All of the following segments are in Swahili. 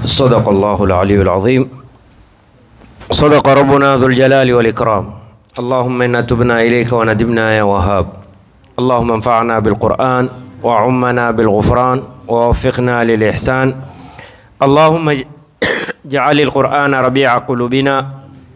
صدق الله العلي العظيم صدق ربنا ذو الجلال والإكرام اللهم إنا تبنا إليك وندمنا يا وهاب اللهم انفعنا بالقرآن وعمنا بالغفران ووفقنا للإحسان اللهم اجعل القرآن ربيع قلوبنا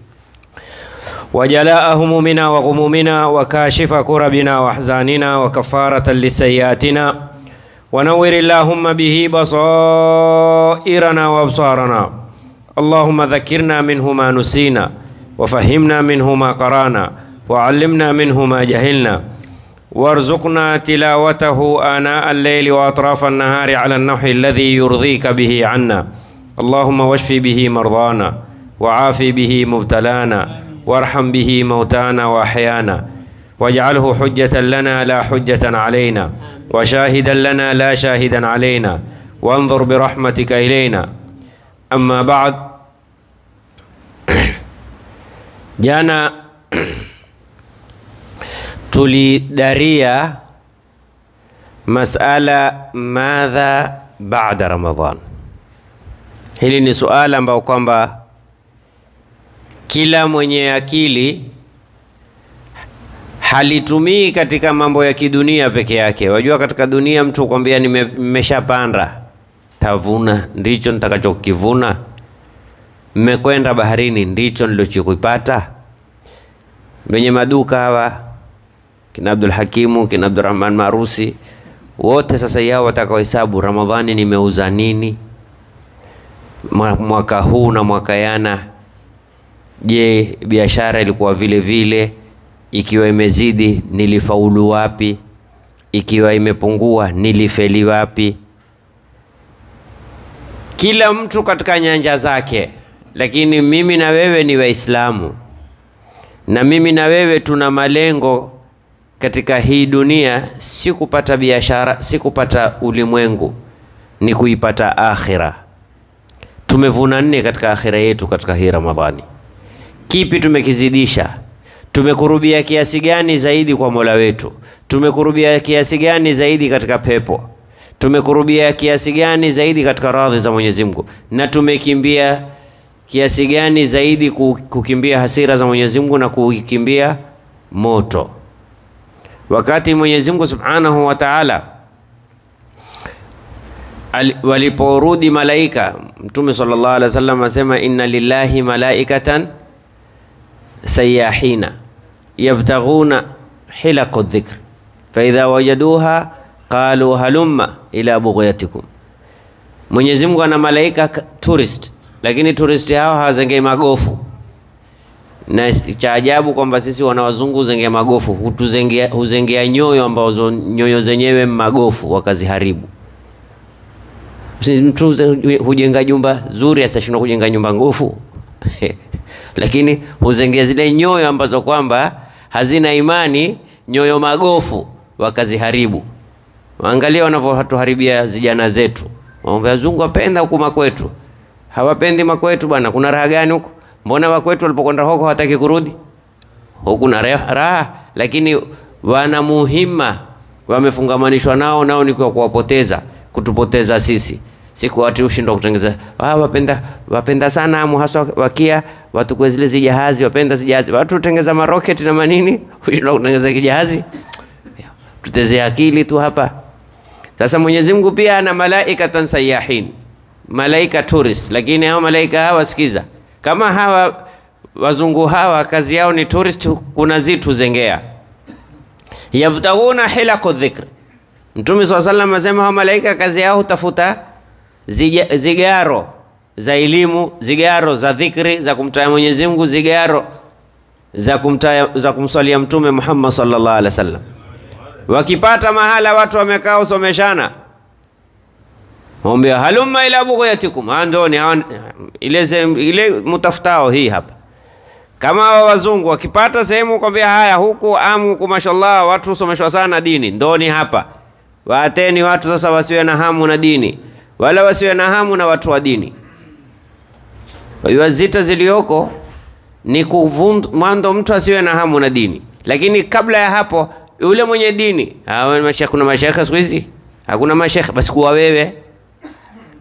وجلاء همومنا وغمومنا وكاشف كربنا واحزاننا وكفارة لسيئاتنا ونور اللهم به بصائرنا وابصارنا اللهم ذكرنا منه ما نسينا وفهمنا منه ما قرانا وعلمنا منه ما جهلنا وارزقنا تلاوته آناء الليل وأطراف النهار على النحو الذي يرضيك به عنا اللهم واشف به مرضانا وعافي به مبتلانا وارحم به موتانا وأحيانا واجعله حجة لنا لا حجة علينا وشاهدا لنا لا شاهدا علينا وانظر برحمتك إلينا أما بعد jana tulidaria masala madha baada Ramadhan. Hili ni suala ambao kwamba kila mwenye akili halitumii katika mambo ya kidunia peke yake. Wajua, katika dunia mtu kwambia nimeshapanda tavuna, ndicho nitakachokivuna. Mmekwenda baharini, ndicho nilichokipata. Wenye maduka hawa kina Abdul Hakimu kina Abdurrahman Marusi wote sasa yao watakaohesabu Ramadhani nimeuza nini mwaka huu na mwaka yana. Je, biashara ilikuwa vile vile? Ikiwa imezidi nilifaulu wapi? Ikiwa imepungua nilifeli wapi? Kila mtu katika nyanja zake, lakini mimi na wewe ni Waislamu na mimi na wewe tuna malengo katika hii dunia, si kupata biashara, si kupata ulimwengu, ni kuipata akhira. Tumevuna nne katika akhira yetu katika hii Ramadhani. Kipi tumekizidisha? Tumekurubia kiasi gani zaidi kwa Mola wetu? Tumekurubia kiasi gani zaidi katika pepo? Tumekurubia kiasi gani zaidi katika radhi za Mwenyezi Mungu? Na tumekimbia kiasi gani zaidi kukimbia hasira za Mwenyezi Mungu na kukimbia moto? Wakati Mwenyezi Mungu Subhanahu wa Ta'ala waliporudi malaika, Mtume sallallahu alaihi wasallam asema inna lillahi malaikatan sayahina yabtaghuna hilaqu dhikr fa idha wajaduha qalu halumma ila bughyatikum. Mwenyezi Mungu ana malaika tourist, lakini tourist hao hawazengei magofu na cha ajabu kwamba sisi wana wazungu huzengea magofu, hutuzengea huzengea nyoyo ambazo nyoyo zenyewe magofu wakaziharibu. Mtu hujenga jumba zuri atashindwa kujenga nyumba ngofu lakini huzengea zile nyoyo ambazo kwamba hazina imani, nyoyo magofu wakaziharibu. Angalia wanavyotuharibia vijana zetu. Mambo ya wazungu wapenda huku makwetu, hawapendi makwetu bwana. Kuna raha gani huku? Mbona wakwetu walipokwenda huko hawataki kurudi huku na raha, lakini wana muhima wamefungamanishwa nao, nao ni kwa kuwapoteza, kutupoteza sisi siku watu ushindwa kutengeza. Ah, wapenda wapenda sana amu haswa wakia watu kwa zile zijahazi, wapenda zijahazi, watu tengeza maroketi na manini, ushindwa kutengeza kijahazi. Tutezea akili tu hapa. Sasa Mwenyezi Mungu pia ana malaika sayahin, malaika tourist, lakini hao malaika hawa sikiza kama hawa wazungu hawa kazi yao ni tourist, kuna zitu zengea yabtaghuna hilaqu dhikr. Mtume swalla sallam asema hawa malaika kazi yao hutafuta zigaro za elimu, zigaro za dhikri za kumtaja Mwenyezi Mungu, zigaro za kumtaja za kumswalia Mtume Muhammad sallallahu alaihi wasallam. Wakipata mahala watu wamekaa usomeshana Mwambia halumma ila bughyatikum, andoni ile ile mutafutao hii hapa. Kama wa wazungu wakipata sehemu kwambia haya, huku amu huku, mashallah, watu husomeshwa sana dini, ndoni hapa. Waateni watu sasa wasiwe na hamu na dini, wala wasiwe na hamu na watu wa dini. Kwa zita zilioko ni mwanzo, mtu asiwe na hamu na dini, lakini kabla ya hapo yule mwenye dini. Kuna mashekhe siku hizi hakuna mashekhe, basi kuwa wewe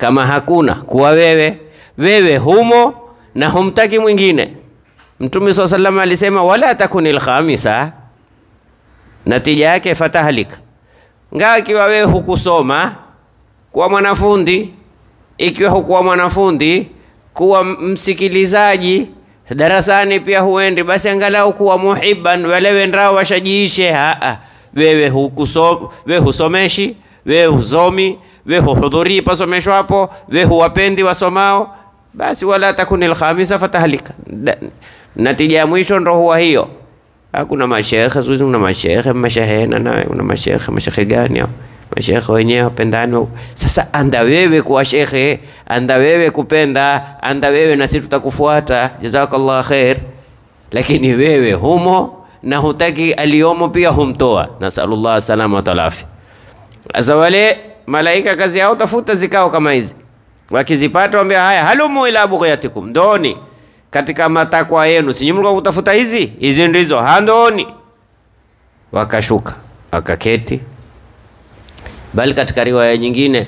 kama hakuna kuwa wewe wewe humo na humtaki mwingine. Mtume swalla sallam alisema wala takuni lkhamisa, natija yake fatahlika. Ngaa ikiwa wewe hukusoma kuwa mwanafundi, ikiwa hukuwa mwanafundi kuwa msikilizaji darasani pia huendi, basi angalau kuwa muhibban, wale wendao washajiishe. Haa, wewe hukusom, wewe husomeshi, wewe husomi, wewe huhudhurii pasomeshwa hapo, wewe huwapendi wasomao, basi wala takuni lkhamisa fatahlika. Natija ya mwisho ndo huwa hiyo. Hakuna mashekhe siku hizi, kuna mashekhe mashahena na kuna mashekhe mashekhe gani hao? Mashekhe wenyewe wapendani. Sasa anda wewe kuwa shekhe, anda wewe kupenda, anda wewe na sisi tutakufuata. Jazakallah khair. Lakini wewe humo na hutaki aliyomo pia humtoa. Nasalullah salama wa talafi. Sasa wale malaika kazi yao tafuta zikao kama hizi, wakizipata waambia haya, halumu ila bughyatikum, ndoni katika matakwa yenu, si mlikuwa kutafuta hizi hizi, ndizo handoni. Wakashuka wakaketi, bali katika riwaya nyingine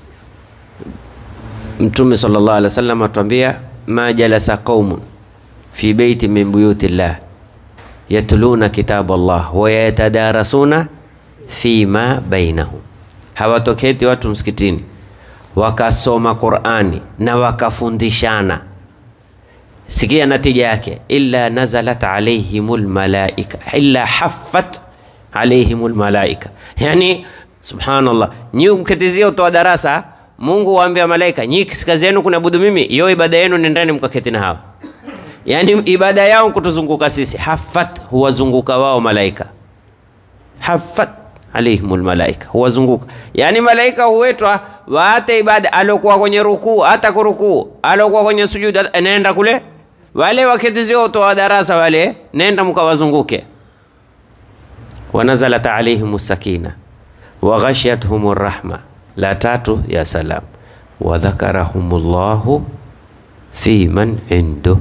Mtume sallallahu alaihi wasallam atuambia, ma jalasa qaumun fi baiti min buyuti llah yatluna kitab Allah wa yatadarasuna fima bainahum, hawatoketi watu msikitini wakasoma Qur'ani na wakafundishana Sikia natija yake, illa nazalat alaihimul malaika illa haffat alaihimul malaika. Yani subhanallah, nyi mketizia utoa darasa, Mungu waambia malaika, nyi kazi yenu kunabudu mimi, hiyo ibada yenu nendeni mkaketi na hawa. Yani ibada yao kutuzunguka sisi, haffat huwazunguka wao malaika, haffat alaihimul malaika huwazunguka. Yani malaika huwetwa waate ibada, alokuwa kwenye rukuu hata kurukuu, alokuwa kwenye sujudu anaenda kule wale waketizio utoa darasa wale, nenda mkawazunguke. Wanazalat alaihim sakina wa ghashiyatuhum rahma, la tatu ya salam, wa dhakarahum llahu fi man indu.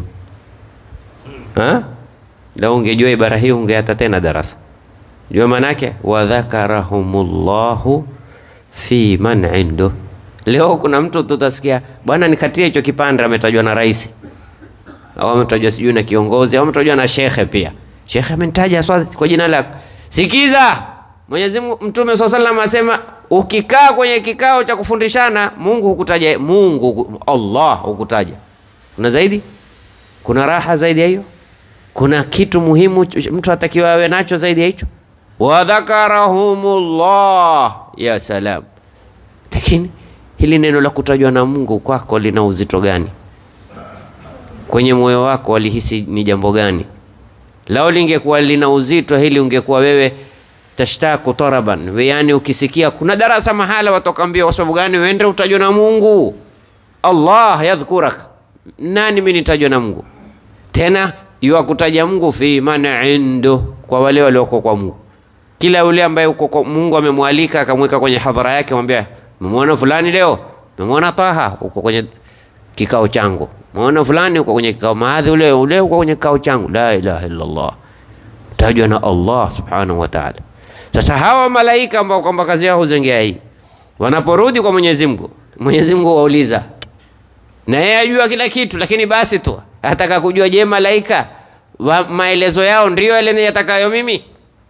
Lau ungejua ibara hii ungeata tena darasa, jua manake wa dhakarahum llahu fi man indu. Leo kuna mtu tutasikia, bwana nikatie hicho kipande, ametajwa na rais au ametajwa sijui na kiongozi au ametajwa na shekhe pia. Shekhe amenitaja kwa jina lako. Sikiza, Mwenyezi Mungu, Mtume swalla sallam asema, ukikaa kwenye kikao cha kufundishana, Mungu hukutaja, Mungu Allah hukutaja. Kuna zaidi? Kuna raha zaidi ya hiyo? Kuna kitu muhimu mtu atakiwa awe nacho zaidi ya hicho? wa dhakarahumullah, ya salam. Lakini hili neno la kutajwa na Mungu kwako lina uzito gani? kwenye moyo wako walihisi ni jambo gani? Lao lingekuwa lina uzito hili, ungekuwa wewe tashtaku taraban, yaani ukisikia kuna darasa mahala watokaambia, kwa sababu gani? Wende utajwa na Mungu, Allah yadhkurak. Nani mimi nitajwa na Mungu? Tena yuakutaja Mungu fi man indu, kwa wale walioko kwa Mungu. Kila yule ambaye uko kwa Mungu amemwalika akamweka kwenye hadhara yake, mwambia memwona fulani leo, memwona Taha uko kwenye kikao changu Mwana fulani uko kwenye kikao maadhi, ule ule uko kwenye kikao changu. La ilaha illa Allah, tajwa na Allah subhanahu wa ta'ala. Sasa hawa malaika ambao kwamba kazi yao huzengea hii, wanaporudi kwa Mwenyezi Mungu, Mwenyezi Mungu wauliza, na yeye ajua kila kitu, lakini basi tu ataka kujua, je, malaika wa maelezo yao ndio yale yatakayo mimi?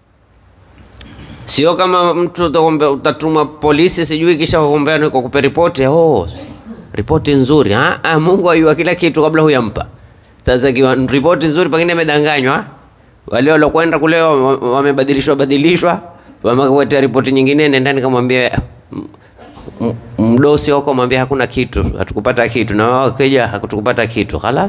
Sio kama mtu utatuma polisi sijui, kisha kuombea ni kukupa ripoti oh ripoti nzuri ha? Ha, Mungu ayua kila kitu kabla huyampa. Sasa kiwa ripoti nzuri, pengine amedanganywa, wale walokwenda kule wamebadilishwa badilishwa, wamekuletea ripoti nyingine, nendani kamwambia mdosi wako, mwambia hakuna kitu, hatukupata kitu, na wao kija hatukupata kitu, khalas.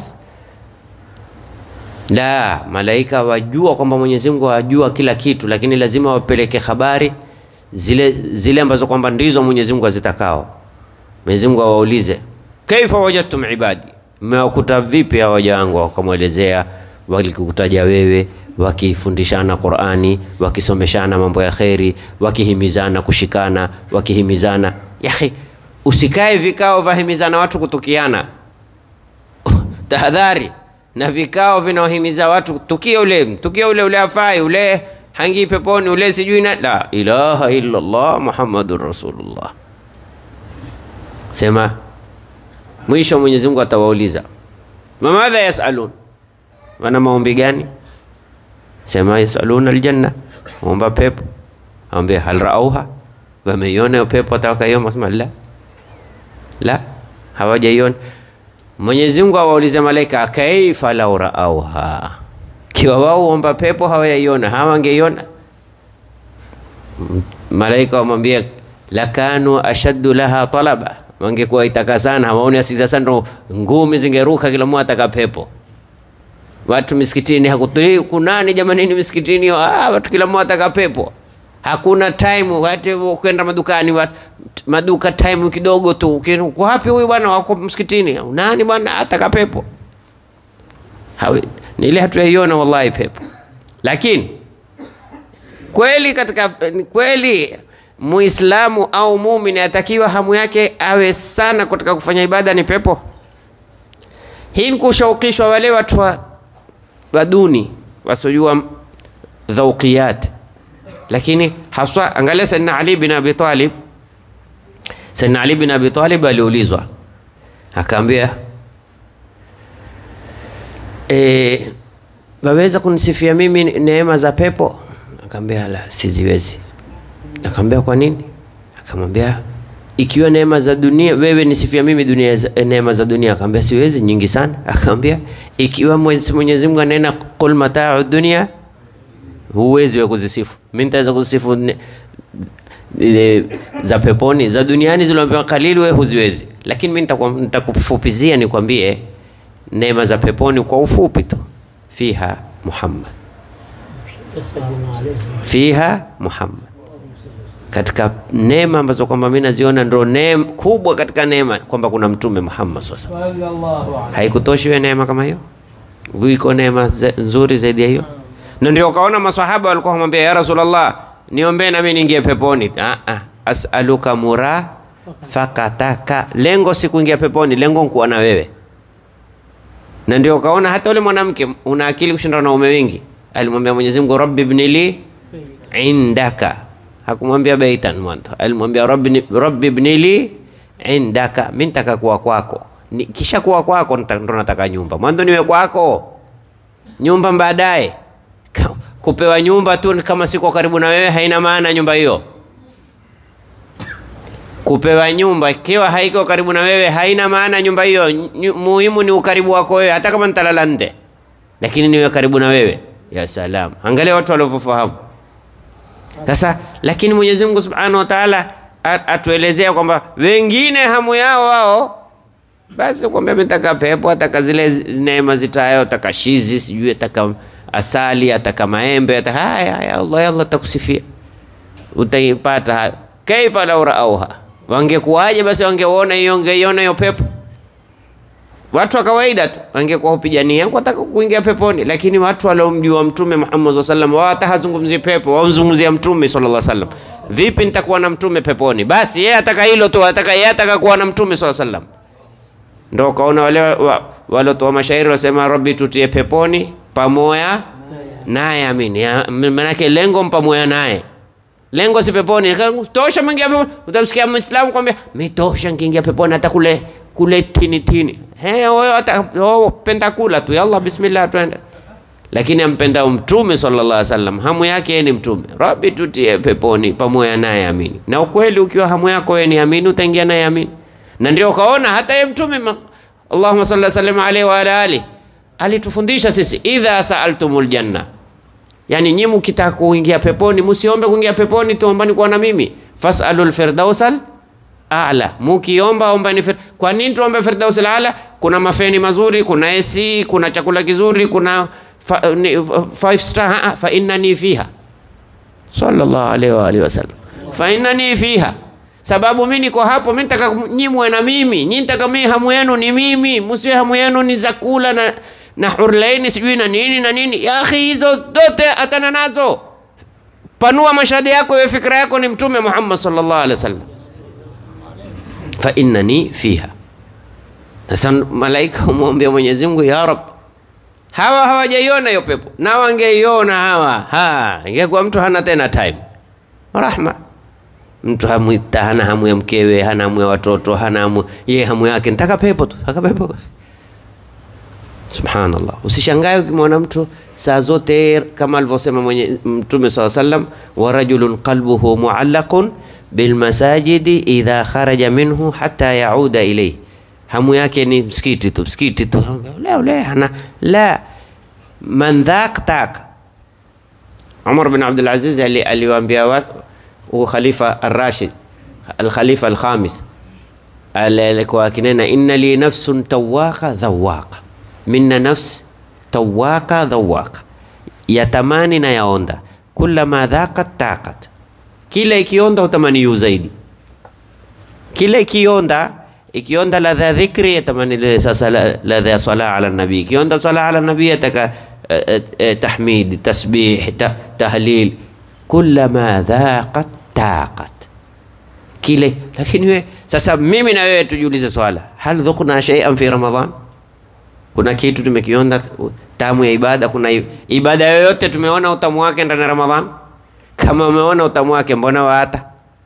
La, malaika wajua kwamba Mwenyezi Mungu ajua kila kitu, lakini lazima wapeleke habari zile zile ambazo kwamba ndizo Mwenyezi Mungu azitakao. Mwenyezi Mungu awaulize kaifa wajadtum ibadi, mmewakuta vipi hawa waja wangu? Wakamwelezea walikutaja wewe, wakifundishana Qur'ani, wakisomeshana mambo ya kheri, wakihimizana kushikana, wakihimizana. Yahi, usikae vikao vahimizana watu kutukiana tahadhari na vikao vinaohimiza watu tukio ule tukio ule ule afai ule hangi peponi ule sijui na la ilaha illa Allah Muhammadur Rasulullah. Sema Mwisho Mwenyezi Mungu atawauliza mamadha yasalun, wana maombi gani? Sema yasaluna aljanna, omba pepo. Ambia hal raauha, wameiona hiyo pepo? Atakaiona? Sema la la, hawajaiona. Mwenyezi Mungu awaulize malaika, kaifa lau raauha, kiwa wao omba pepo hawajaiona, hawangeiona? Malaika wamwambia lakanu ashaddu laha talaba, wangekuwa itaka sana, hawaoni asi sasa, ndo ngumi zingeruka, kila mmoja ataka pepo. Watu misikitini hakutoi kunani, jamanini misikitini, ah, watu kila mmoja ataka pepo. Hakuna time hata kwenda madukani, watu maduka time kidogo tu. Uko wapi huyu bwana? Wako msikitini. Nani bwana ataka pepo? Hawi, ni ile hatuyaiona wallahi pepo, lakini kweli katika kweli Muislamu au muumini atakiwa hamu yake awe sana katika kufanya ibada ni pepo. Hii ni kushaukishwa wale watu wa, wa duni wasiojua dhauqiyat, lakini haswa angalia Sayyidina Ali bin Abi Talib. Sayyidina Ali bin Abi Talib aliulizwa akaambia, e, waweza kunisifia mimi neema za pepo? Akaambia la, siziwezi. Akamwambia kwa nini? Akamwambia ikiwa neema za dunia, wewe nisifia mimi dunia za, neema za dunia. Akamwambia siwezi, nyingi sana. Akamwambia ikiwa Mwenyezi Mungu anena qul mata'u dunia, huwezi wewe kuzisifu. Mimi nitaweza kuzisifu ne, e, za peponi, za duniani zilizoambiwa kalili, wewe huziwezi. Lakini mimi nitakufupizia nikwambie neema za peponi kwa ufupi tu, fiha Muhammad, fiha Muhammad katika neema ambazo kwamba mimi naziona ndo neema kubwa katika neema kwamba kuna mtume Muhammad sasa. Haikutoshi wewe neema kama hiyo? Iko neema nzuri zaidi ya hiyo? Na ndio kaona maswahaba walikuwa kumwambia ya Rasulullah, niombee na mimi niingie peponi. Ah ah, as'aluka murafaqataka. Lengo si kuingia peponi, lengo ni kuwa na wewe. Na ndio kaona hata yule mwanamke una akili kushinda wanaume wengi. Alimwambia Mwenyezi Mungu, Rabbi ibnili indaka hakumwambia baitan mwanzo, alimwambia rabbi, rabbi ibnili indaka, mimi nitaka kuwa kwako. Ni, kisha kuwa kwako ndo nataka nyumba. Mwanzo niwe kwako, nyumba baadaye. Kupewa nyumba tu kama siko karibu na wewe haina maana nyumba hiyo. Kupewa nyumba ikiwa haiko karibu na wewe haina maana nyumba hiyo. Muhimu ni ukaribu wako wewe, hata kama nitalala nje, lakini niwe karibu na wewe. Ya salam, angalia watu walivyofahamu sasa lakini Mwenyezi Mungu Subhanahu wa Ta'ala atuelezea kwamba wengine hamu yao wao basi kwamba ametaka pepo, ataka zile neema zitayo, ataka shizi, sijui ataka asali, ataka maembe, ataka haya haya, Allah Allah takusifia, utaipata hayo. Kaifa lau raauha, wangekuwaje basi wangeona hiyo, ngeiona hiyo pepo watu wa kawaida tu wangekuwa hupigania wataka kuingia peponi, lakini watu waliomjua Mtume Muhammad sallallahu alaihi wasallam wao hata hazungumzi pepo, wamzungumzia Mtume sallallahu alaihi wasallam. Vipi nitakuwa na mtume peponi? Basi yeye ataka hilo tu, ataka yeye ataka kuwa na Mtume sallallahu alaihi wasallam. Ndio kaona wale walotoa mashairi wasema, Rabbi tutie peponi pamoja naye, amini. Maanake lengo mpamoja naye lengo si peponi. Tosha mwingia peponi, utamsikia Muislamu kwambia mimi tosha nikiingia peponi hata kule kule tini tini. He, wewe penda kula tu, yalla bismillah, twende. Lakini ampenda mtume sallallahu alaihi wasallam, hamu yake yeye ni mtume. Rabbi tutie peponi pamoja naye, amini. Na ukweli ukiwa hamu yako wewe ni amini, utaingia naye amini. Na ndio kaona hata yeye mtume Allahumma salli sallam alaihi wa ala ali alitufundisha sisi, idha saaltumul janna, yani nyinyi mkitaka kuingia peponi, msiombe kuingia peponi, tuombani kuwa na mimi, fasalul firdausal ala mukiomba ombani fir... kwa nini tuombe firdaus ala? Kuna mafeni mazuri, kuna AC, kuna chakula kizuri, kuna fa, ni, five star ha, fa innani fiha sallallahu alaihi wa alihi wasallam, fa innani fiha, sababu mimi niko hapo, mimi nataka nyimwe na mimi, nyinyi nataka mimi hamu yenu ni mimi, msiwe hamu yenu ni za kula na na hurlaini sijui na nini na nini. Ya akhi, hizo zote atana nazo, panua mashahada yako, wewe fikra yako ni mtume Muhammad sallallahu alaihi wasallam fa innani fiha. Sasa malaika umwambia Mwenyezi Mungu, ya Rab, hawa hawajaiona hiyo pepo, na wangeiona hawa, ha ingekuwa mtu hana tena time rahma. mtu hamu, hana hamu ya mkewe, hana hamu ya watoto, hana hamu yeye, hamu yake nitaka pepo tu, taka pepo. Subhanallah, usishangae ukimwona mtu saa zote kama alivyosema mwenye Mtume saa sallam, wa rajulun qalbuhu muallaqun bilmasajidi idha kharaja minhu hatta yauda ilayhi, hamu yake ni msikiti tu, msikiti tu, leo leo hana la man dhaq tak. Umar bin Abdul Aziz ali- aliwaambia watu huu khalifa ar-Rashid al-khalifa al-khamis alikuwa akinena inna li nafsun tawaqa dhawaqa, minna nafs tawaqa dhawaqa, yatamani na yaonda, kullama dhaqat taqat, kila ikionda utamani yu zaidi, kila ikionda ikionda ladha ya dhikri yatamani ile sasa la- ladha ya sala ala nabii, ikionda sala ala nabii yataka eh, eh, eh, tahmid, tasbih, ta- tahlil, kullama dhaqat taqat kile lakini we sasa mimi na wewe tujiulize swala hal dhukna shay'an fi ramadan kuna kitu tumekionda tamu ya ibada kuna i- ibada yoyote tumeona utamu wake ndani ya ramadan kama umeona utamu wake mbona waata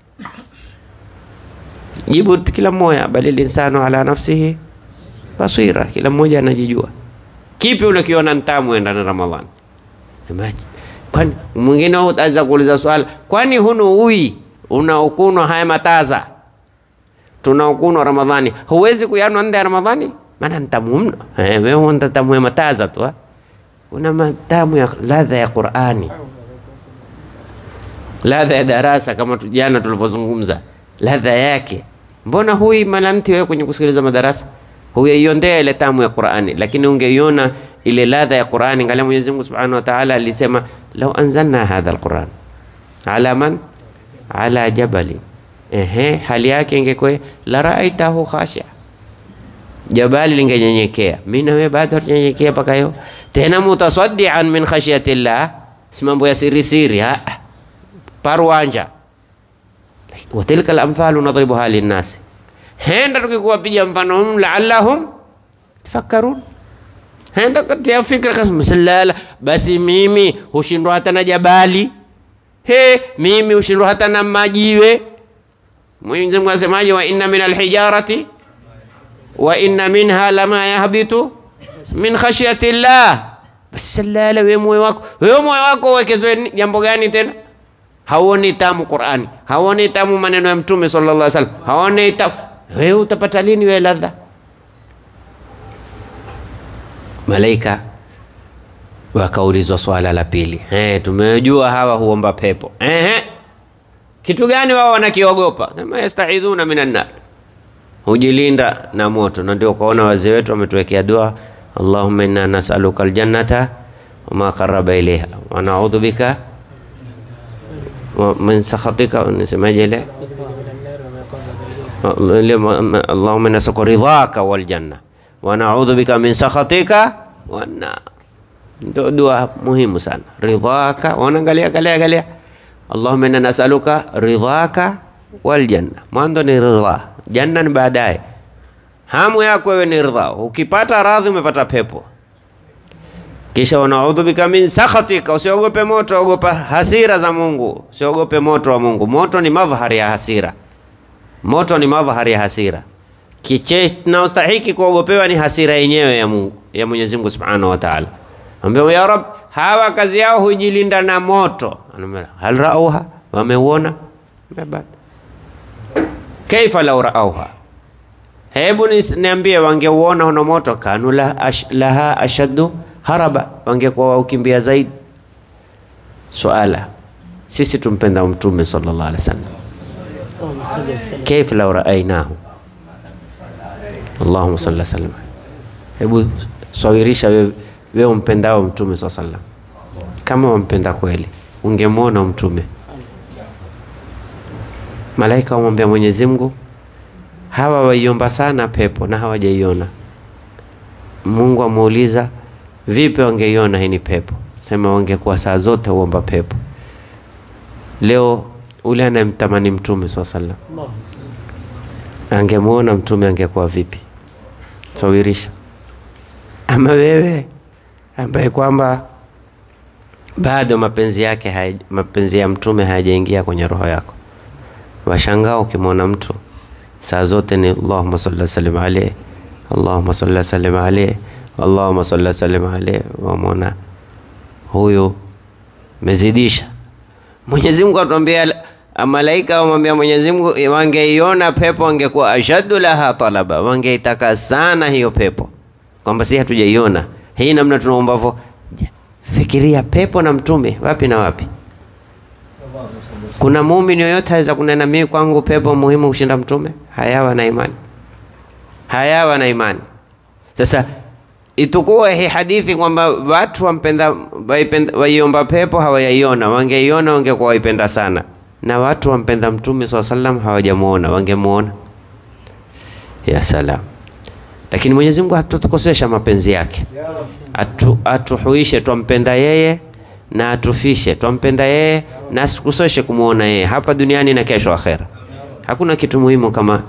jibu tu kila mmoja bali linsanu ala nafsihi basira kila mmoja anajijua kipi unakiona ntamu ndani ya ramadan Semaje? kwani mwingine utaweza kuuliza swala kwani hunu ui unaokunwa haya mataza tunaokunwa ramadhani huwezi kuyanwa nda ya ramadhani maana ntamu mno Eh, wewe unta tamu ya mataza tu ha? kuna matamu ya ladha ya qurani ladha ya darasa kama tu- jana tulivyozungumza ladha yake mbona hui malanti wewe kwenye kusikiliza madarasa huyaiondea ile tamu ya qurani lakini ungeiona ile ladha ya qurani ngalia mwenyezi mungu subhanahu wa taala alisema lau anzalna hadha alquran ala man ala jabali ehe hali yake ingekuwa la raaitahu khashia jabali lingenyenyekea mi na wewe bado hatunyenyekea mpaka leo tena mutasaddian min khashyatillah si mambo ya siri siri ah, ah. parwanja watilka lamthalu nadribuha linnasi henda tukikuwapiga mfano hum laallahum tafakkarun henda katia fikra kasema salala basi mimi hushindwa hata na jabali he mimi hushindwa hata na majiwe Mwenyezi Mungu asemaje wa inna min alhijarati wa inna minha lama yahbitu min khashyati llah basi salala we moyo wako wewe moyo wako uwekezwe ni- jambo gani tena hauoni tamu Qur'ani hauoni tamu maneno ya mtume sallallahu alaihi wasallam hauoni tamu wewe utapata lini wewe ladha malaika wakaulizwa swala la pili eh tumejua hawa huomba pepo eh kitu gani wao wanakiogopa sema yastaidhuna minan nar hujilinda na moto na ndio ukaona wazee wetu wametuwekea dua allahumma inna nasaluka aljannata wama qaraba ilaiha wa naudhu bika wa min sakhatika nisemaje ile ile ma- ma- allahumma nasaluka ridhaka wal janna wa naudhu bika min sakhatika wan nar ndio dua muhimu sana ridhaka wanaangalia angalia angalia allahumma inna nasaluka ridhaka wal janna mwanzo ni ridha janna ni baadaye hamu yako wewe ni ridha ukipata radhi umepata pepo kisha wanaudhu bika min sakhatika usiogope moto ogopa hasira za mungu usiogope moto wa mungu moto ni madhhari ya hasira moto ni madhhari ya hasira kiche naostahiki kuogopewa ni hasira yenyewe ya Mungu ya Mwenyezi Mungu Subhanahu wa Ta'ala. Ambia ya Rab, hawa kazi yao hujilinda na moto. Anamwambia hal rauha, wameuona? Ambia bado. Kaifa lau rauha, hebu nis- niambie, wangeuona una moto, kanu la ash, laha ashaddu haraba, wangekuwa waukimbia zaidi. Suala, sisi tumpenda Mtume sallallahu alaihi wasallam, kaifa lau raainahu Allahumma salli sallam. Hebu swawirisha wewe wewe umpendao mtume saa sallam, kama wampenda kweli, ungemwona mtume. Malaika wamwambia Mwenyezi Mungu, hawa waiomba sana pepo na hawajaiona. Mungu amuuliza, vipi wangeiona hii ni pepo? Sema wangekuwa saa zote uomba pepo. Leo ule anayemtamani mtume saa sallam angemwona mtume angekuwa vipi? Sawirisha. Ama wewe ambaye kwamba bado mapenzi yake haya- mapenzi ya mtume hayajaingia kwenye roho yako, Washangaa ukimwona mtu saa zote ni Allahumma salli sallim alayhi, Allahumma salli sallim alayhi, Allahumma salli sallim alayhi. Wamwona huyu mezidisha. Mwenyezi Mungu atuambia, malaika wamwambia Mwenyezi Mungu, wangeiona pepo wangekuwa ashaddu laha talaba, wangeitaka sana hiyo pepo, kwamba si hatujaiona hii namna tunaombavyo. Fikiria pepo na mtume, wapi na wapi? Kuna muumini yoyote aweza kunena mimi kwangu pepo muhimu kushinda mtume? Hayawa na imani, hayawa na imani. Sasa itukuwa hii hadithi kwamba watu wampenda waiomba pepo hawayaiona, wangeiona wangekuwa waipenda sana, na watu wampenda mtume swalla sallam hawajamuona, wangemuona. Ya salam! Lakini Mwenyezi Mungu hatutukosesha mapenzi yake, atu, atuhuishe twampenda yeye na atufishe twampenda yeye na asikusoshe kumwona yeye hapa duniani na kesho akhera. Hakuna kitu muhimu kama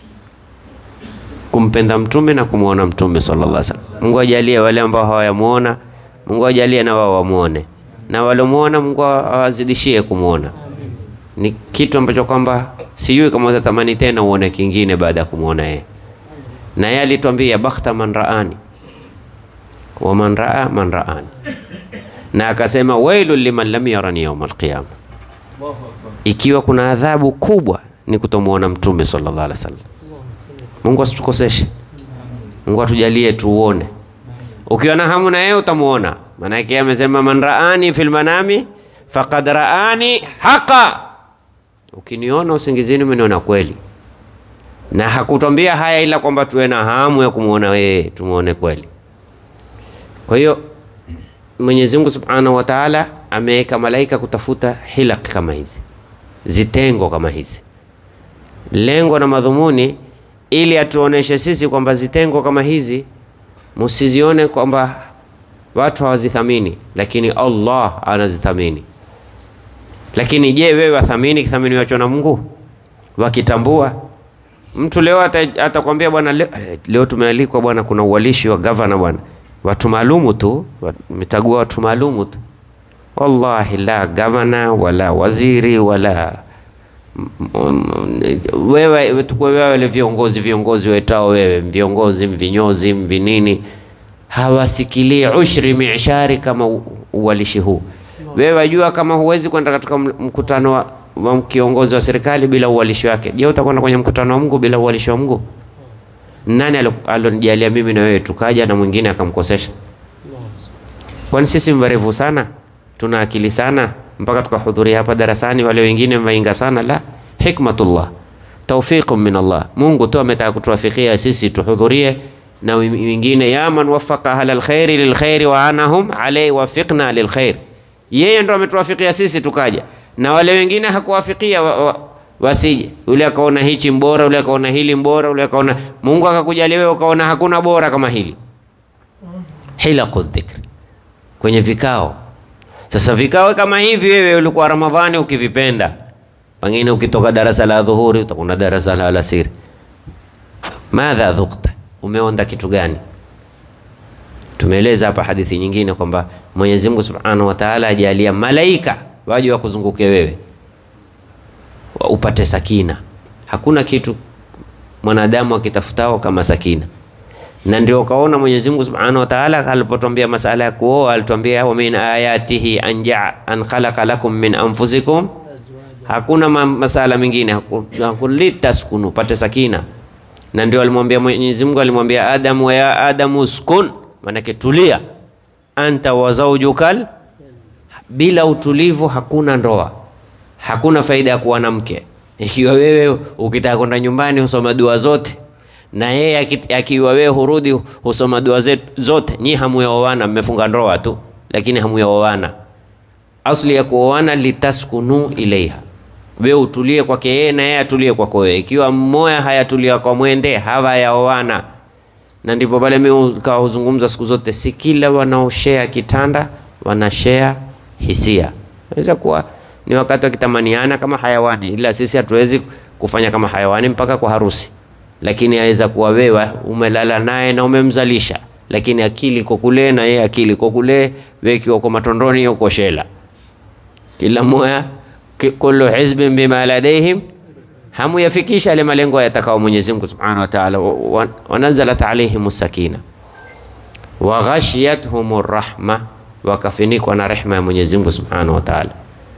kumpenda mtume na kumwona mtume sallallahu alaihi wasallam. Mungu ajalie wale ambao hawayamuona, Mungu ajalie na wao wamuone, na waliomuona Mungu awazidishie kumwona. Ni kitu ambacho kwamba sijui kama utatamani tena uone kingine baada ya kumwona yeye, na yeye alituambia bakhta man raani wa man raa man raani na akasema wailu liman lam yarani yaum alqiyama, ikiwa kuna adhabu kubwa ni kutomwona mtume sallallahu alaihi wasallam. Mungu asitukoseshe, Mungu atujalie tuuone. Ukiwa na hamu na yeye utamuona, maana yake amesema man raani fil manami faqad raani haqa, ukiniona usingizini umeniona kweli. Na hakutwambia haya ila kwamba tuwe na hamu ya kumwona yeye, tumuone kweli. Kwa hiyo Mwenyezi Mungu Subhanahu wa Ta'ala ameweka malaika kutafuta hilaq kama hizi, zitengo kama hizi, lengo na madhumuni ili atuoneshe sisi kwamba zitengo kama hizi msizione kwamba watu hawazithamini, lakini Allah anazithamini. Lakini je, wewe wathamini kithaminiwacho na Mungu? Wakitambua mtu leo atakwambia bwana, leo, leo tumealikwa bwana, kuna uwalishi wa gavana bwana watu maalumu tu, mitagua watu maalumu tu. Wallahi la gavana wala waziri wala wewe tukue wewe wale viongozi viongozi wetao wewe viongozi mvinyozi mvinini hawasikilii ushri mishari kama uwalishi huu. Wewe wajua kama huwezi kwenda katika mkutano wa, wa kiongozi wa serikali bila uwalishi wake. Je, utakwenda kwenye mkutano wa Mungu bila uwalishi wa Mungu? Nani alonijalia mimi na wewe tukaja na mwingine akamkosesha? Kwani sisi mwerevu sana, tuna akili sana mpaka tukahudhuria hapa darasani, wale wengine mwainga sana? La, hikmatullah tawfiqun min Allah, Mungu tu ametaka kutuwafikia sisi tuhudhurie, na wengine ya man wafaqa ahla alkhairi lilkhairi wa anahum alayhi wafiqna lilkhair, yeye ndo ametuwafikia sisi tukaja, na wale wengine hakuwafikia wa, wa, wasije yule akaona hichi mbora, yule akaona hili mbora, yule akaona Mungu akakujalia wewe ukaona hakuna bora kama hili. Hilaqu dhikri, kwenye vikao. Sasa vikao kama hivi, wewe ulikuwa Ramadhani ukivipenda, pengine ukitoka darasa la dhuhuri utakwenda darasa la alasiri, madha dhukta, umeonda kitu gani? Tumeeleza hapa hadithi nyingine kwamba Mwenyezi Mungu Subhanahu wa Ta'ala ajalia malaika waje wakuzunguke wewe upate sakina. Hakuna kitu mwanadamu akitafutao kama sakina, na ndio ukaona Mwenyezi Mungu Subhanahu wa Ta'ala alipotwambia masala ya kuoa alitwambia, wa min ayatihi an ja'a an khalaqa lakum min anfusikum. Hakuna ma masala mengine, hakulitaskunu pate sakina, na ndio alimwambia Mwenyezi Mungu alimwambia Adamu, wa ya Adamu uskun, manake tulia, anta wa zawjukal. Bila utulivu hakuna ndoa hakuna faida ya kuwa na mke. Ikiwa wewe ukitaka kwenda nyumbani husoma dua zote, na yeye akiwa wewe hurudi husoma dua zote, nyi hamuyaoana, mmefunga ndoa tu, lakini hamuyaoana. Asli ya kuoana litaskunu ilaiha, wewe utulie kwake yeye na yeye atulie kwako wewe. Ikiwa mmoja hayatulia kwa mwende, hawayaoana. Na ndipo pale mimi kawa huzungumza siku zote, si kila wanaoshare kitanda wanashare hisia. Inaweza kuwa ni wakati wakitamaniana kama hayawani, ila sisi hatuwezi kufanya kama hayawani mpaka kwa harusi. Lakini aweza kuwa wewe umelala naye na umemzalisha, lakini akili iko kule na yeye akili iko kule, wewe kiwa uko matondoni, uko shela, kila mmoja kullu hizbin bima ladaihim hamuyafikisha yale malengo yatakao Mwenyezi Mungu Subhanahu wa Ta'ala. Wa- Wanazalat alaihimus sakina wa ghashiyatuhumur rahma, wakafinikwa na rehma ya Mwenyezi Mungu Subhanahu wa Ta'ala.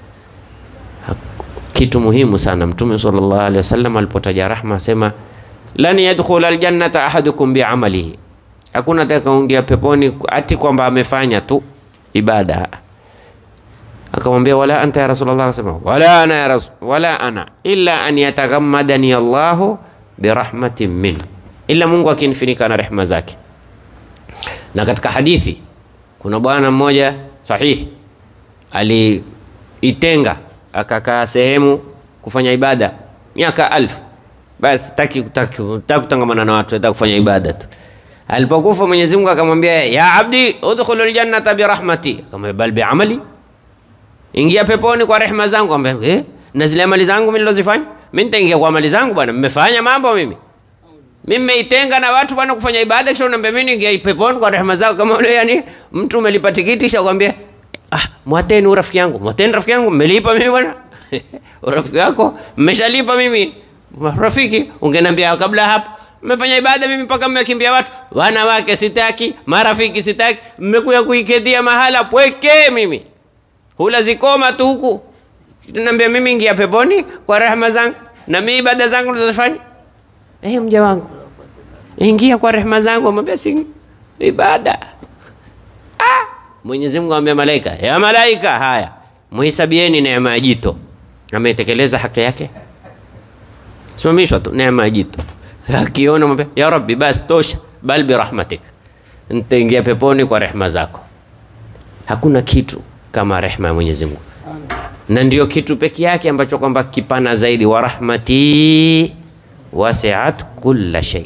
Kitu muhimu sana, Mtume sallallahu alaihi wasallam alipotaja rahma asema lan yadkhula aljannata ahadukum biamalihi, hakuna atakaingia peponi ati kwamba amefanya tu ibada. Akamwambia wala anta ya Rasulullah, akasema wala ana ya rasul, wala ana illa an yataghammadani Allahu birahmatin min, illa Mungu akinifinika na rehma zake. Na katika hadithi kuna bwana mmoja sahihi aliitenga akakaa sehemu kufanya ibada miaka alfu, basi taki taki taki kutangamana na watu, taki kufanya ibada tu. Alipokufa Mwenyezi Mungu akamwambia ya abdi udkhulu aljannata birahmati, akamwambia bal biamali, ingia peponi kwa rehema zangu. Akamwambia eh, na zile amali zangu mimi nilozifanya mimi nitaingia kwa amali zangu bwana, mmefanya mambo mimi mimi nimeitenga na watu bwana kufanya ibada, kisha unaniambia mimi niingia peponi kwa rehema zako. Kama ule yani mtu umelipa tikiti kisha kwambia ah, mwateni huyu rafiki yangu, mwateni rafiki yangu, mmelipa mimi bwana urafiki wako mmeshalipa mimi rafiki. Ungeniambia kabla hapo mmefanya ibada, mimi mpaka mmekimbia watu, wanawake sitaki, marafiki sitaki, mmekuja kuikedia mahala pweke, mimi hula zikoma tu huku, naambia mimi ingia peponi kwa rehema zangu na mimi ibada zangu nilizofanya Eh, mja wangu ingia kwa rehema zangu, amwambia si ibada. Ah, Mwenyezi Mungu amwambia malaika, ya malaika, haya muhesabieni neema ya jito, ametekeleza haki yake, simamishwa tu neema ya jito. Akiona mwambia ya Rabbi, basi tosha, bal bi rahmatik, nitaingia peponi kwa rehema zako. Hakuna kitu kama rehema ya Mwenyezi Mungu, na ndio kitu peke yake ambacho kwamba kipana zaidi, wa rahmati wasiat kulla shay,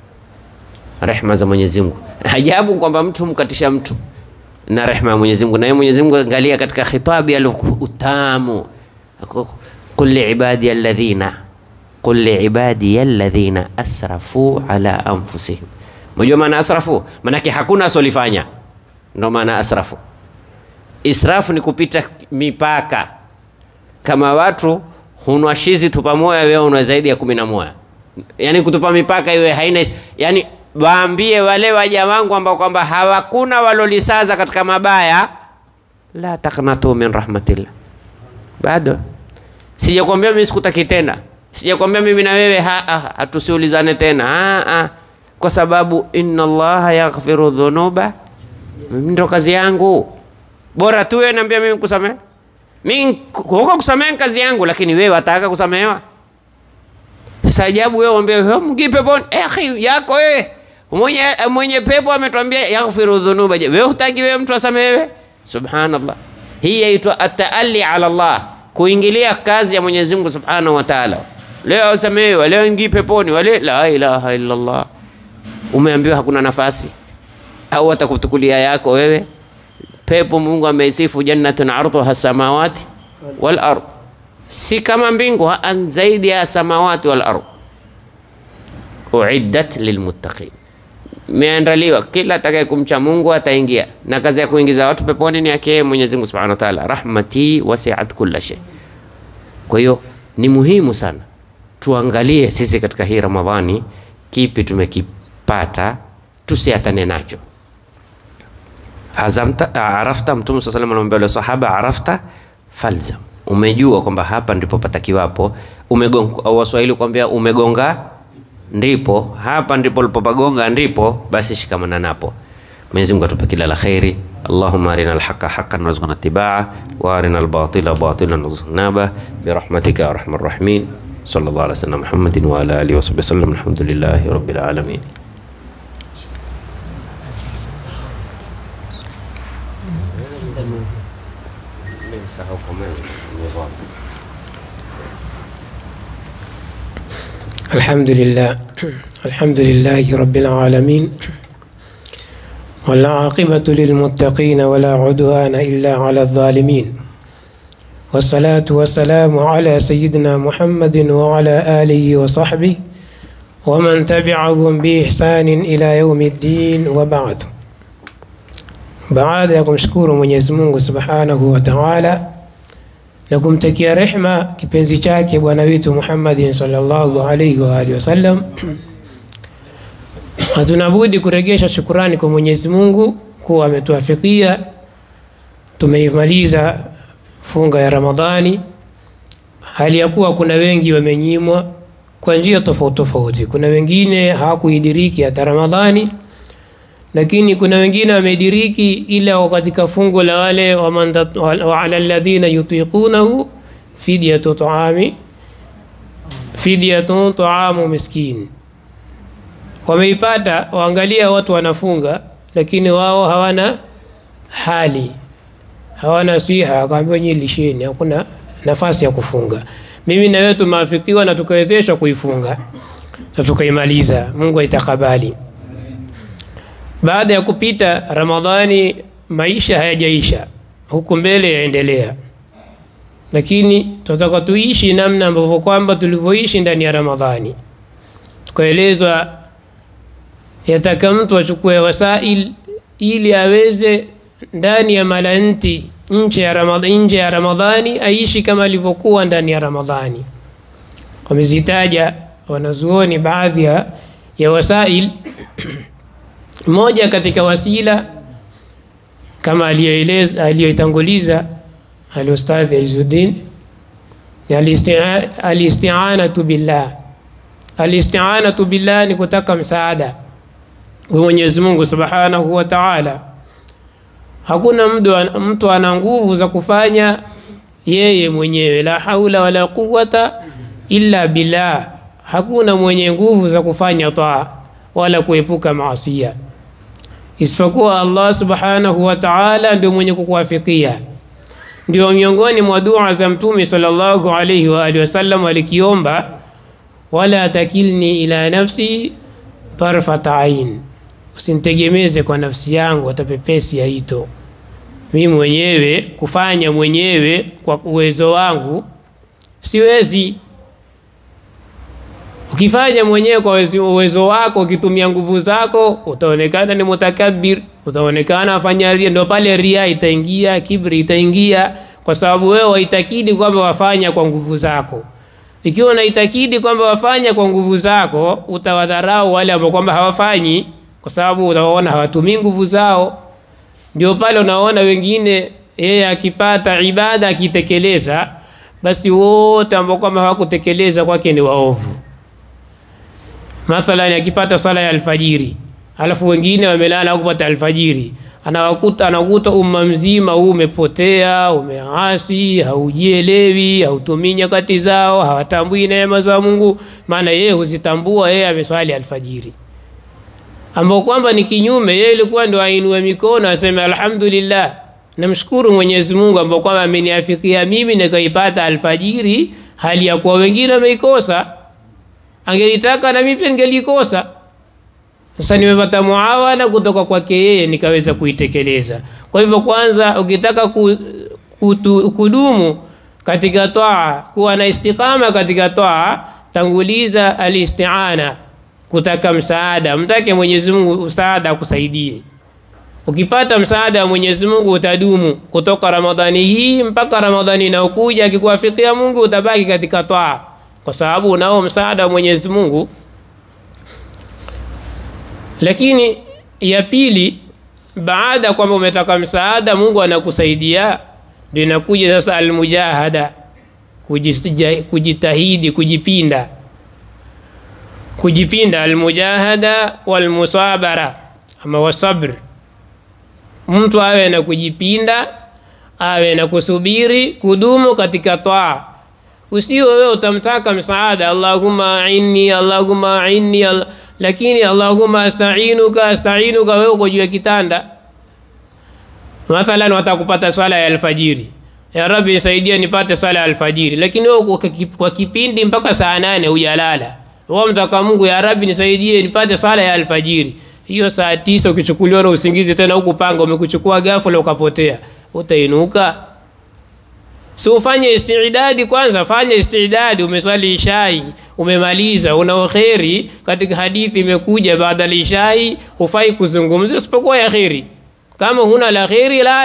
rehma za Mwenyezi Mungu. Ajabu kwamba mtu mkatisha mtu na rehma ya Mwenyezi Mungu, na yeye Mwenyezi Mungu angalia katika khitabi alutamu, qul liibadi alladhina qul liibadi alladhina asrafu ala anfusihim. Unajua maana asrafu? Maanake hakuna asolifanya, ndo maana asrafu. Israfu ni kupita mipaka, kama watu hunwa shizi tupa moya, wewe unwa zaidi ya kumi na moja yani kutupa mipaka iwe haina yani, waambie wale waja wangu ambao kwamba hawakuna walolisaza katika mabaya, la taknatu min rahmatillah. Bado sijakwambia mimi sikutaki tena, sijakwambia mimi na wewe hatusiulizane tena ha, ha. Kwa sababu inna Allaha yaghfiru dhunuba, ndo kazi yangu. Bora tu wewe niambia mimi kusamehe mimi huko kusamehe kazi yangu, lakini wewe wataka kusamehewa sasa ajabu wewe uambie mgi peponi eh, akhi yako wewe mwenye, mwenye pepo ametuambia yaghfiru dhunuba. Wewe hutaki wewe mtu asamehewe? Subhanallah, hii yaitwa ataali ala Allah, kuingilia kazi ya Mwenyezi Mungu Subhanahu wa Ta'ala. Leo asamehewe, leo ingi peponi, wale la ilaha illa Allah. Umeambiwa hakuna nafasi au atakutukulia yako wewe pepo. Mungu ameisifu jannatun arduha samawati wal ardh si kama mbingu an zaidi ya samawati wal ardh, uiddat lilmuttaqin, imeandaliwa kila atakaye kumcha Mungu ataingia, na kazi ya kuingiza watu peponi ni yake Mwenyezi Mungu Subhanahu wa Ta'ala, rahmati wasi'at kulla shay. Kwa hiyo ni muhimu sana tuangalie sisi katika hii Ramadhani kipi tumekipata, tusiatane nacho. Hazamta arafta, Mtume sallallahu alayhi wasallam anamwambia wale sahaba, arafta falzam umejua kwamba hapa ndipo patakiwapo. Umegonga au Waswahili kuambia umegonga ndipo, hapa ndipo ulipopagonga ndipo, basi shikamana napo. Mwenyezi Mungu atupe kila la khairi. Allahumma arina alhaqa haqqan warzuqna ittibaa wa arina albatila batilan warzuqna ba birahmatika ya arhamar rahimin. Sallallahu ala sayyidina Muhammadin wa ala alihi wa sahbihi wasallam. Alhamdulillahi rabbil alamin. الحمد لله الحمد لله رب العالمين والعاقبة للمتقين ولا عدوان إلا على الظالمين والصلاة والسلام على سيدنا محمد وعلى آله وصحبه ومن تبعهم بإحسان إلى يوم الدين وبعد baada ya kumshukuru Mwenyezi Mungu Subhanahu wa Ta'ala na kumtakia rehma kipenzi chake bwana wetu Muhammadin sallallahu alaihi wa alihi wasallam. Hatunabudi kuregesha shukurani kwa Mwenyezi Mungu kuwa ametuafikia tumeimaliza funga ya Ramadhani, hali ya kuwa kuna wengi wamenyimwa kwa njia tofauti tofauti. Kuna wengine hawakuidiriki hata Ramadhani, lakini kuna wengine wamediriki, ila katika fungu la wale wa ala alladhina yutiqunahu fidyatu taami fidyatu taamu miskin, wameipata. Waangalia watu wanafunga, lakini wao hawana hali hawana siha, akaambiwa nyinyi lisheni, hakuna nafasi ya kufunga. Mimi na wewe tumeafikiwa na tukawezeshwa kuifunga na tukaimaliza. Mungu aitakabali. Baada ya kupita Ramadhani, maisha hayajaisha, huku mbele yaendelea, lakini tunataka tuishi namna ambavyo kwamba tulivyoishi ndani ya Ramadhani. Tukaelezwa yataka mtu achukue wasail ili aweze ndani ya malanti nje ya Ramadhani, nje ya Ramadhani aishi kama alivyokuwa ndani ya Ramadhani. Wamezitaja wanazuoni baadhi ya, ya wasail moja katika wasila kama aliyoeleza aliyoitanguliza alustadhi Izuddin alistianatu billah. Alistianatu billah ni kutaka msaada kwa Mwenyezi Mungu Subhanahu wa Ta'ala. Hakuna mtu, mtu ana nguvu za kufanya yeye mwenyewe, la haula wala quwwata illa billah. Hakuna mwenye nguvu za kufanya taa wala kuepuka maasia isipokuwa Allah subhanahu wa ta'ala, ndio mwenye kukuwafikia. Ndio miongoni mwa dua za Mtume sallallahu alayhi wa alihi wasallam alikiomba, wala takilni ila nafsi tarfata ain, usinitegemeze kwa nafsi yangu hata pepesi ya ito mimi mwenyewe kufanya mwenyewe kwa uwezo wangu siwezi. Ukifanya mwenyewe kwa uwezo wako, ukitumia nguvu zako, utaonekana ni mutakabir, utaonekana afanya ria. Ndio pale ria itaingia, kibri itaingia, kwa sababu wewe waitakidi kwamba wafanya kwa nguvu zako. Ikiwa unaitakidi kwamba wafanya kwa nguvu zako, utawadharau wale ambao kwamba hawafanyi, kwa sababu utawaona hawatumii nguvu zao. Ndio pale unaona wengine yeye akipata ibada akitekeleza, basi wote ambao kwamba hawakutekeleza kwake ni waovu. Mathalan, akipata swala ya alfajiri, alafu wengine wamelala hakupata alfajiri, anawakuta anakuta umma mzima huu umepotea, umeasi, haujielewi, hautumii nyakati zao, hawatambui neema za Mungu, maana yeye huzitambua, yeye ameswali alfajiri ambao kwamba ni kinyume. Yeye ilikuwa ndo ainue mikono aseme alhamdulillah, namshukuru Mwenyezi Mungu ambao kwamba ameniafikia mimi nikaipata alfajiri, hali ya kuwa wengine wameikosa. Angelitaka na mimi pia ningelikosa. Sasa nimepata muawana kutoka kwake yeye nikaweza kuitekeleza. Kwa hivyo, kwanza ukitaka ku, kutu, kudumu katika taa, kuwa na istiqama katika taa, tanguliza alistiana kutaka msaada, mtake Mwenyezi Mungu msaada akusaidie. Ukipata msaada wa Mwenyezi Mungu utadumu kutoka Ramadhani hii mpaka Ramadhani inayokuja. Akikuwafikia Mungu utabaki katika taa, kwa sababu unao msaada wa Mwenyezi Mungu. Lakini ya pili, baada kwamba umetaka msaada, Mungu anakusaidia, ndio inakuja sasa almujahada, kujitahidi, kujipinda kujipinda almujahada walmusabara ama wasabr, mtu awe na kujipinda, awe na kusubiri, kudumu katika taa. Usio wewe utamtaka msaada, Allahumma ainni, Allahumma ainni Allah, lakini Allahumma astainuka, astainuka, wewe uko juu ya kitanda. Mathalan, watakupata swala ya alfajiri, ya Rabbi nisaidie nipate swala ya alfajiri, lakini wewe kwa kipindi mpaka saa nane hujalala wao mtaka Mungu, ya Rabbi nisaidie nipate swala ya alfajiri. Hiyo saa tisa ukichukuliwa na usingizi tena huku panga umekuchukua ghafla ukapotea, utainuka? Si ufanye istidadi kwanza, fanya istidadi. Umeswali ishai umemaliza, una kheri. Katika hadithi imekuja baada ya ishai hufai kuzungumza isipokuwa ya kheri. Kama huna la kheri, lala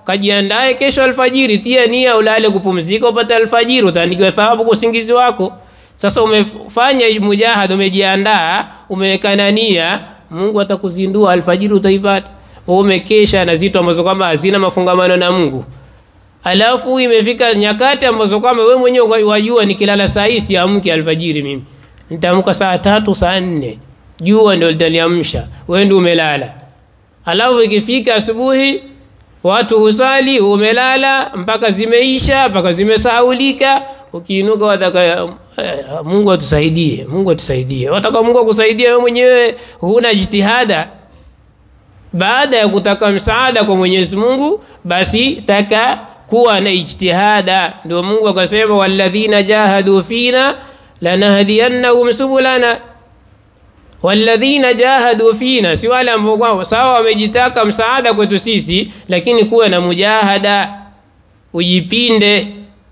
kajiandae kesho alfajiri, tia nia, ulale kupumzika, upate alfajiri, utaandikiwa thawabu kwa usingizi wako. Sasa umefanya mujahada, umejiandaa, umeweka nia, Mungu atakuzindua alfajiri, utaipata. Wewe umekesha na zitu ambazo kwamba hazina mafungamano na Mungu, alafu imefika nyakati ambazo kwamba wewe mwenyewe wajua, nikilala saa hii siamki alfajiri, mimi nitaamka saa tatu saa nne, jua ndio litaniamsha, wewe ndio umelala. Alafu ikifika asubuhi watu husali, umelala mpaka zimeisha mpaka zimesahaulika. Ukiinuka wataka eh, Mungu atusaidie, Mungu atusaidie. Wataka Mungu akusaidie, wewe mwenyewe huna jitihada. Baada ya kutaka msaada kwa Mwenyezi Mungu, basi taka kuwa na ijtihada. Ndio Mungu akasema, walladhina jahadu fina lanahdiyannahum subulana walladhina jahadu fina, si wale ambao kwao sawa wamejitaka msaada kwetu sisi, lakini kuwa na mujahada, ujipinde,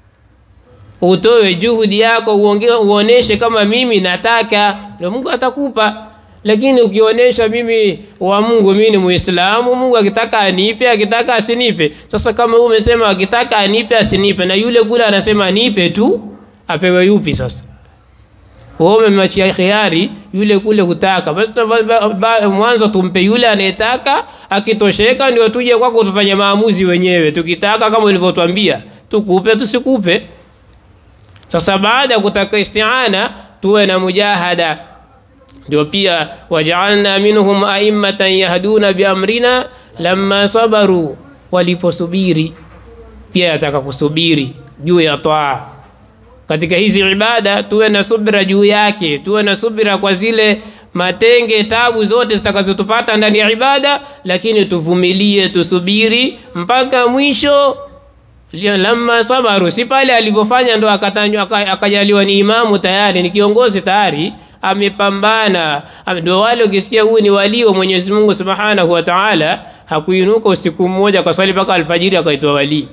utoe juhudi yako, uonge, uoneshe kama mimi nataka, ndio Mungu atakupa. Lakini ukionyesha mimi wa Mungu, mimi ni Muislamu, Mungu akitaka anipe, akitaka asinipe. Sasa kama wewe umesema akitaka anipe, asinipe, na yule kule anasema nipe tu, apewe yupi sasa? wewe umemwachia khiari yule kule kutaka, basi mwanzo tumpe yule anayetaka, akitosheka ndio tuje kwako tufanye maamuzi wenyewe. Tukitaka kama ulivyotwambia, tukupe tusikupe. Sasa baada ya kutaka isti'ana, tuwe na mujahada. Ndio pia wajaalna minhum aimmatan yahduna biamrina lamma sabaru, waliposubiri. Pia yataka kusubiri juu ya taa katika hizi ibada tuwe na subira juu yake, tuwe na subira kwa zile matenge, tabu zote zitakazotupata ndani ya ibada, lakini tuvumilie, tusubiri mpaka mwisho. Lamma sabaru, si pale alivyofanya ndo akatajwa akajaliwa ni imamu tayari, ni kiongozi tayari, amepambana. Ndio wale ukisikia huyu ni walii wa Mwenyezi Mungu Subhanahu wa Ta'ala, hakuinuka usiku mmoja akaswali mpaka alfajiri akaitwa walii.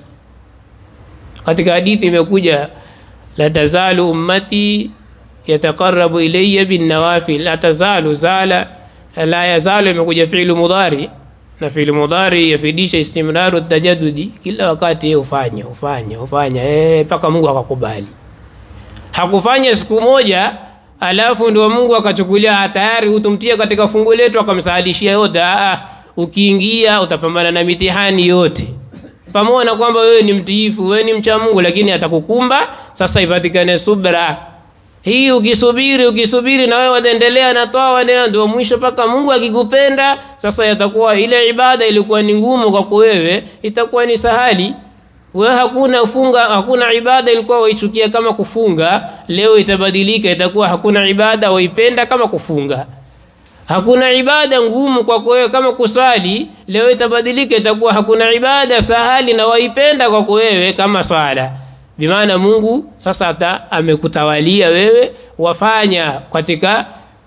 Katika hadithi imekuja la tazalu ummati yataqarrabu ilayya bin nawafil, la tazalu zala, la yazalu imekuja fi'lu mudhari na fi'lu mudhari yafidisha istimraru tajadudi, kila wakati yeye ufanya ufanya ufanya mpaka eh, Mungu akakubali. Hakufanya siku moja alafu ndio Mungu akachukulia tayari utumtie katika fungu letu akamsahalishia yote. Aa, ukiingia utapambana na mitihani yote pamoja na kwamba wewe ni mtiifu, wewe ni mcha Mungu, lakini atakukumba. Sasa ipatikane subra hii. Ukisubiri ukisubiri, na wewe wataendelea na toa waendelea, ndio mwisho mpaka Mungu akikupenda. Sasa yatakuwa ile ibada ilikuwa ni ngumu kwako wewe, itakuwa ni sahali. Wewe hakuna funga, hakuna ibada ilikuwa waichukia kama kufunga, leo itabadilika, itakuwa hakuna ibada waipenda kama kufunga. Hakuna ibada ngumu kwako wewe kama kuswali, leo itabadilika, itakuwa hakuna ibada sahali na waipenda kwako wewe kama swala. Bimaana Mungu sasa hata amekutawalia wewe, wafanya katika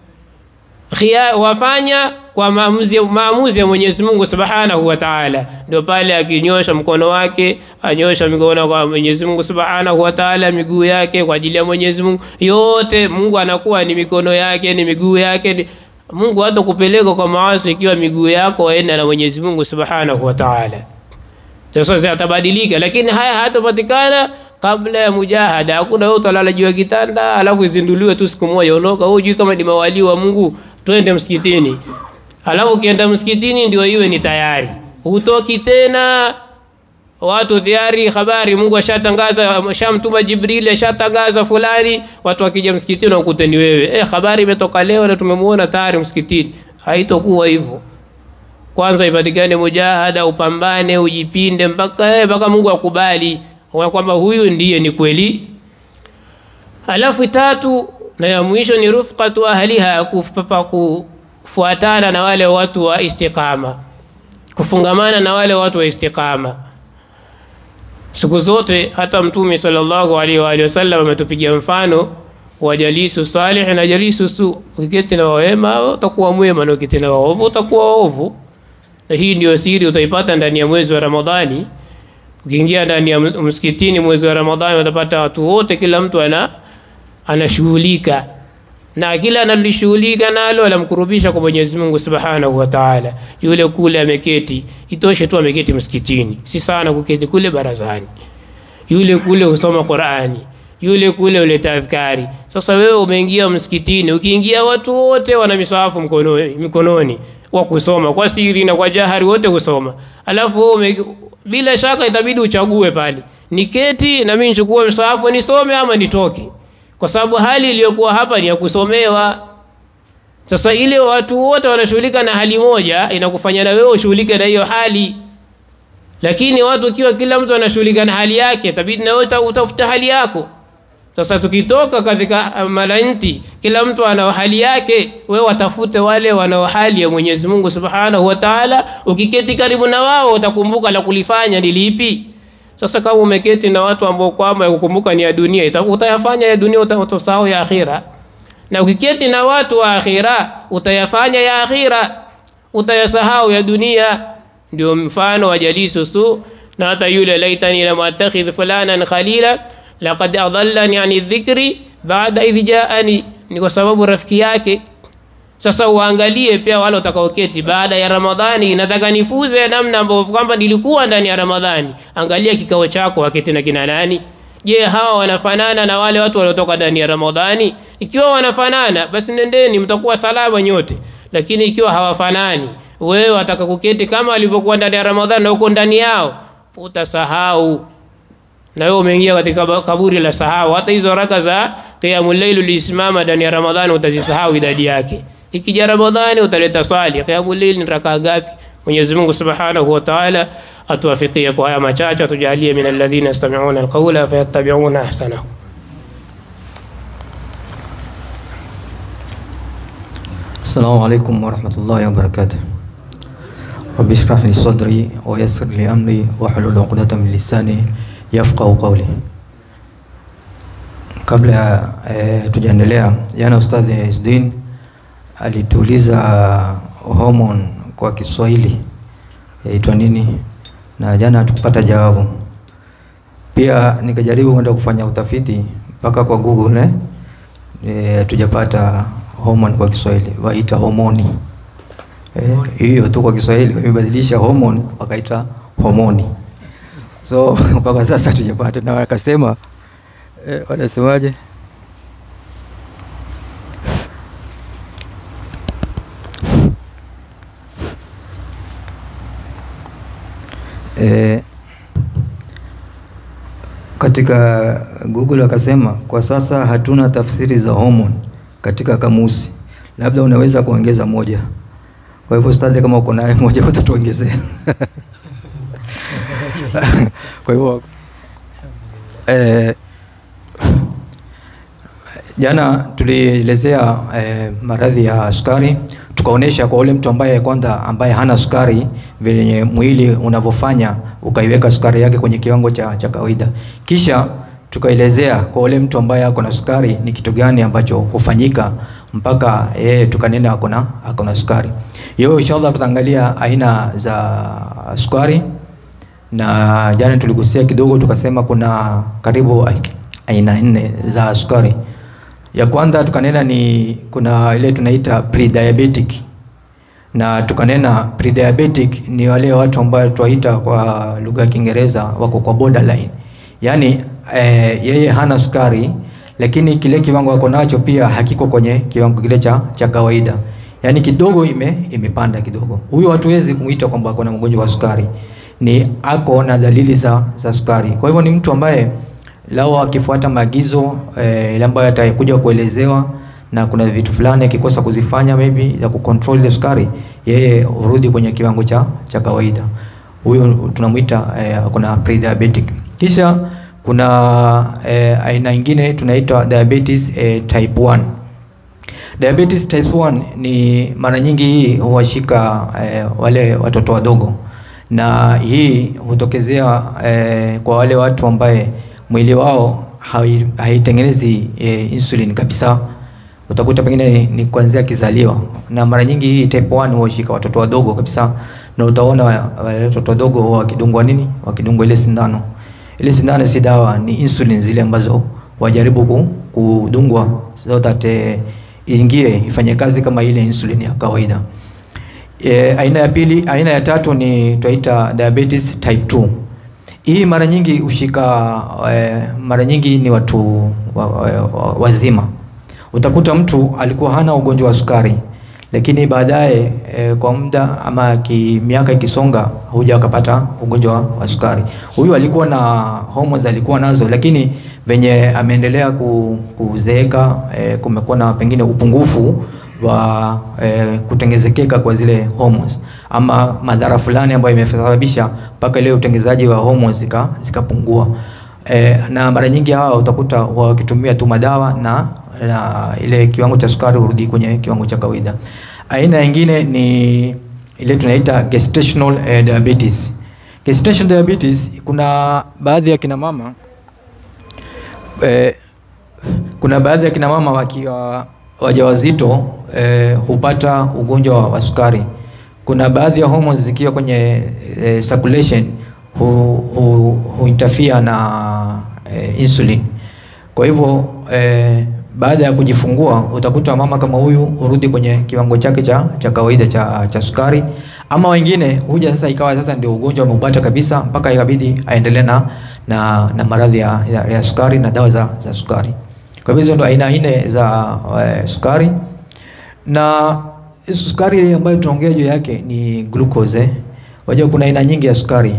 khia, wafanya kwa maamuzi maamuzi ya Mwenyezi Mungu Subhanahu wa Ta'ala. Ndio pale akinyosha mkono wake, anyosha mikono kwa Mwenyezi Mungu Subhanahu wa Ta'ala, miguu yake kwa ajili ya Mwenyezi Mungu, yote Mungu anakuwa ni mikono yake, ni miguu yake ni Mungu hata kupeleka kwa maasi ikiwa miguu yako waenda na Mwenyezi Mungu Subhanahu wa Ta'ala. Sasa atabadilika, lakini haya hatapatikana kabla ya mujahada. Hakuna wewe utalala juu ya kitanda alafu izinduliwe tu siku moja ondoka. Wewe hujui kama ni mawali wa Mungu, twende msikitini. Alafu ukienda msikitini ndio iwe ni tayari. Hutoki tena watu tayari habari Mungu ashatangaza, ashamtuma Jibril, ashatangaza fulani, watu wakija msikitini wakute ni wewe. Eh, habari imetoka leo na tumemuona tayari msikitini. Haitokuwa hivyo. Kwanza ipatikane mujahada, upambane, ujipinde mpaka eh, mpaka Mungu akubali kwamba huyu ndiye ni kweli. Alafu tatu na ya mwisho ni rufqatu ahliha, kupapa kufuatana na wale watu wa istiqama, kufungamana na wale watu wa istiqama siku zote. Hata Mtume sallallahu alaihi wa alihi wasallam ametupigia mfano wa jalisu salih na jalisu su. Ukiketi na wema utakuwa mwema, na ukiketi na waovu utakuwa waovu. Na hii ndio siri utaipata ndani ya mwezi wa Ramadhani. Ukiingia ndani ya msikitini mwezi wa Ramadhani utapata watu wote, kila mtu ana anashughulika na kila analishughulika nalo alamkurubisha kwa Mwenyezi Mungu Subhanahu wa Ta'ala. Yule kule ameketi, itoshe tu ameketi msikitini, si sana kuketi kule barazani. Yule kule husoma Qur'ani, yule kule huleta adhkari. Sasa wewe umeingia msikitini, ukiingia watu wote wana misahafu mkononi, mikononi wa kusoma kwa siri na kwa jahari, wote husoma, alafu wewe ume, bila shaka itabidi uchague pale, niketi na mimi nichukue msahafu nisome ama nitoke kwa sababu hali iliyokuwa hapa ni ya kusomewa. Sasa ile watu wote wanashughulika na hali moja, inakufanya na wewe ushughulike na hiyo hali. Lakini watu ikiwa kila mtu anashughulika na hali yake, tabidi na wewe utafuta hali yako. Sasa tukitoka katika malanti, kila mtu ana hali yake, wewe watafute wale wanao hali ya Mwenyezi Mungu Subhanahu wa Ta'ala. Ukiketi karibu na wao, utakumbuka la kulifanya ni lipi. Sasa kama umeketi na watu ambao kwamba kukumbuka ni ya dunia, utayafanya ya dunia, utasahau ya akhira. Na ukiketi na watu wa akhira, utayafanya ya akhira, utayasahau ya dunia. Ndio mfano wa jalisu su na hata yule laitani lam attakhidh fulanan khalila laqad adallani ani dhikri baada idh jaani, ni kwa sababu rafiki yake sasa uangalie pia wale watakaoketi baada ya Ramadhani, nataka nifuze namna ambavyo kwamba nilikuwa ndani ya Ramadhani. Angalia kikao chako, waketi na kina nani? Je, hawa wanafanana na wale watu waliotoka ndani ya Ramadhani? Ikiwa wanafanana, basi nendeni, mtakuwa salama nyote. Lakini ikiwa hawafanani, wewe wataka kuketi kama walivyokuwa ndani ya Ramadhani na uko ndani yao, utasahau na wewe umeingia katika kaburi la sahau. Hata hizo raka za qiyamul layl ulisimama ndani ya Ramadhani utazisahau idadi yake. Ikija Ramadhani utaleta swali, qiyamul layl ni raka ngapi? Mwenyezi Mungu Subhanahu wa Ta'ala atuwafikie kwa haya machache, atujalie min alladhina yastami'una alqawla fayattabi'una ahsanahu. Assalamu alaikum warahmatullahi wabarakatuh. Rabbi shrah li sadri wa yassir li amri wahlul uqdatan min lisani yafqahu qawli. Kabla ya eh, tujaendelea, jana Ustadhi Isdin alituuliza hormone kwa Kiswahili yaitwa nini, na jana hatukupata jawabu. Pia nikajaribu kwenda kufanya utafiti mpaka kwa Google eh, eh, tujapata hormone kwa Kiswahili, waita homoni hiyo eh, tu kwa Kiswahili wamebadilisha hormone wakaita homoni. So mpaka sasa tujapata, na wakasema eh, wanasemaje? Eh, katika Google wakasema kwa sasa hatuna tafsiri za hormone katika kamusi, labda unaweza kuongeza moja. Kwa hivyo ustadhi, kama uko naye moja utatuongezea. Kwa hivyo eh, jana tulielezea eh, maradhi ya sukari, tukaonesha kwa ule mtu ambaye kwanza ambaye hana sukari vile mwili unavyofanya ukaiweka sukari yake kwenye kiwango cha, cha kawaida, kisha tukaelezea kwa ule mtu ambaye ako na sukari ni kitu gani ambacho hufanyika mpaka yeye tukanena ako na ako na sukari. Hiyo inshallah tutaangalia aina za sukari, na jana tuligusia kidogo, tukasema kuna karibu aina nne za sukari. Ya kwanza tukanena ni kuna ile tunaita pre-diabetic, na tukanena pre-diabetic ni wale watu ambao tuwaita kwa lugha ya Kiingereza wako kwa borderline, yaani eh, yeye hana sukari lakini kile kiwango ako nacho pia hakiko kwenye kiwango kile cha, cha kawaida, yaani kidogo ime, imepanda kidogo. Huyo hatuwezi kumuita kwamba ako na mgonjwa wa sukari, ni ako na dalili za, za sukari. Kwa hivyo ni mtu ambaye lao akifuata maagizo eh, ile ambayo atakuja kuelezewa na kuna vitu fulani akikosa kuzifanya maybe ya kucontrol ile sukari, yeye urudi kwenye kiwango cha, cha kawaida. Huyo tunamuita eh, kuna pre-diabetic. Kisha kuna eh, aina nyingine tunaitwa diabetes eh, type 1. Diabetes type 1 ni mara nyingi hii huwashika eh, wale watoto wadogo, na hii hutokezea eh, kwa wale watu ambaye mwili wao haitengenezi eh, insulin kabisa. Utakuta pengine ni, ni kuanzia kizaliwa, na mara nyingi hii type 1 huwashika watoto wadogo kabisa, na utaona wale watoto wadogo wakidungwa nini, wakidungwa ile sindano ile sindano si dawa, ni insulin zile ambazo wajaribu kudungwa so that eh, iingie ifanye kazi kama ile insulin ya kawaida. E, aina ya pili, aina ya tatu ni tunaita diabetes type 2. Hii mara nyingi hushika e, mara nyingi ni watu wa, wa, wa, wazima. Utakuta mtu alikuwa hana ugonjwa wa sukari lakini baadaye e, kwa muda ama ki, miaka ikisonga huja akapata ugonjwa wa sukari. Huyu alikuwa na hormones alikuwa nazo, lakini venye ameendelea ku, kuzeeka e, kumekuwa na pengine upungufu wa e, kutengezekeka kwa zile hormones ama madhara fulani ambayo imesababisha mpaka ile utengezaji wa hormones zika zikapungua. E, na mara nyingi hawa utakuta wakitumia tu madawa na, na ile kiwango cha sukari hurudi kwenye kiwango cha kawaida. Aina nyingine ni ile tunaita gestational eh, diabetes. Gestational diabetes kuna baadhi ya kina mama eh, kuna baadhi ya kina mama wakiwa wajawazito eh, hupata ugonjwa wa sukari. Kuna baadhi ya hormones zikiwa kwenye eh, circulation hu, hu, hu interfere na eh, insulin. Kwa hivyo eh, baada ya kujifungua utakuta mama kama huyu hurudi kwenye kiwango chake cha, cha kawaida cha, cha sukari, ama wengine huja sasa ikawa sasa ndio ugonjwa umeupata kabisa mpaka ikabidi aendelee na, na, na maradhi ya, ya, ya sukari na dawa za, za sukari. Kwa hivyo hizo ndio aina nne za uh, sukari na sukari ambayo tunaongea juu yake ni glucose. Eh. Wajua kuna aina nyingi ya sukari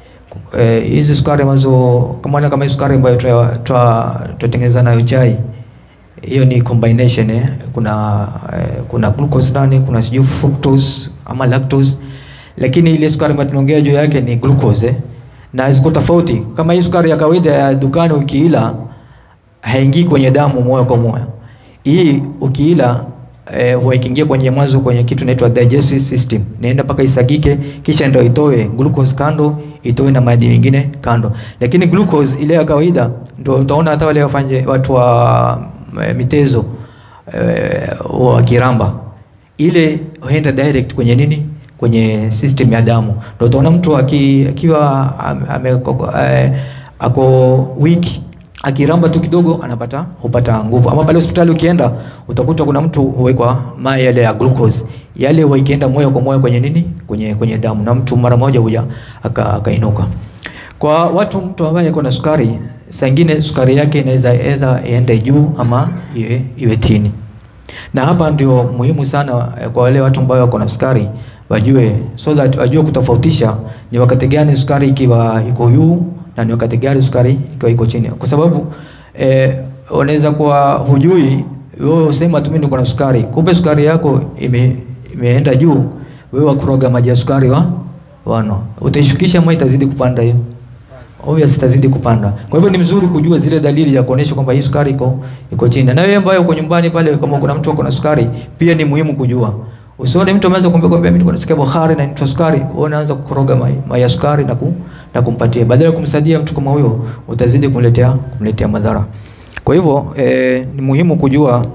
hizi eh, sukari ambazo kama kama sukari ambayo tutatengeneza nayo chai hiyo ni combination eh. Kuna eh, kuna glucose ndani, kuna sijui fructose ama lactose, lakini ile sukari ambayo tunaongea juu yake ni glucose eh. Na ziko tofauti. Kama hii sukari ya kawaida ya dukani ukiila haingii kwenye damu moja kwa moja. Hii ukiila eh, huwa ikiingia kwenye mwanzo kwenye kitu inaitwa digestive system, naenda mpaka isagike, kisha ndio itoe glucose kando, itoe na madini mengine kando. Lakini glucose ile ya kawaida ndio utaona hata wale wafanye watu wa mitezo eh, wa kiramba ile huenda direct kwenye nini, kwenye system ya damu. Ndio utaona mtu akiwa ame eh, ako weak akiramba tu kidogo anapata hupata nguvu. Ama pale hospitali ukienda utakuta kuna mtu huwekwa mai yale ya glucose yale huwa ikienda moyo kwa moyo kwenye nini, kwenye kwenye damu, na mtu mara moja huja akainuka. Aka kwa watu, mtu ambaye ako na sukari, saa ingine sukari yake inaweza either iende juu ama iwe, iwe chini, na hapa ndio muhimu sana kwa wale watu ambao wako na sukari wajue, so that wajue kutofautisha ni wakati gani sukari ikiwa iko juu na ni wakati gani sukari ikiwa iko chini, kwa sababu eh, unaweza kuwa hujui wewe usema tu mimi niko na sukari, kumbe sukari yako ime, imeenda juu, wewe wakuroga maji ya sukari wa wano, utaishukisha ama itazidi kupanda hiyo? Obvious itazidi kupanda. Kwa hivyo ni mzuri kujua zile dalili ya kuonesha kwamba hii sukari iko iko chini. Na wewe ambaye uko nyumbani pale, kama kuna mtu ako na sukari, pia ni muhimu kujua. Usione mtu ameanza kumwambia kwamba mimi nasikia Bukhari na nitoa sukari, wewe unaanza kukoroga mai, mai ya sukari na ku, na kumpatia. Badala ya kumsaidia mtu kama huyo, utazidi kumletea kumletea madhara. Kwa hivyo eh, ni muhimu kujua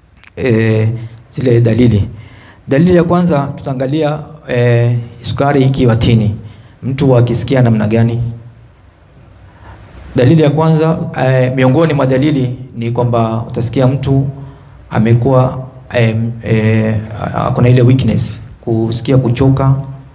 eh, zile dalili. Dalili ya kwanza tutaangalia eh, sukari ikiwa tini. Mtu akisikia namna gani? Dalili ya kwanza eh, miongoni mwa dalili ni kwamba utasikia mtu amekuwa eh, eh, akona ile weakness, kusikia kuchoka,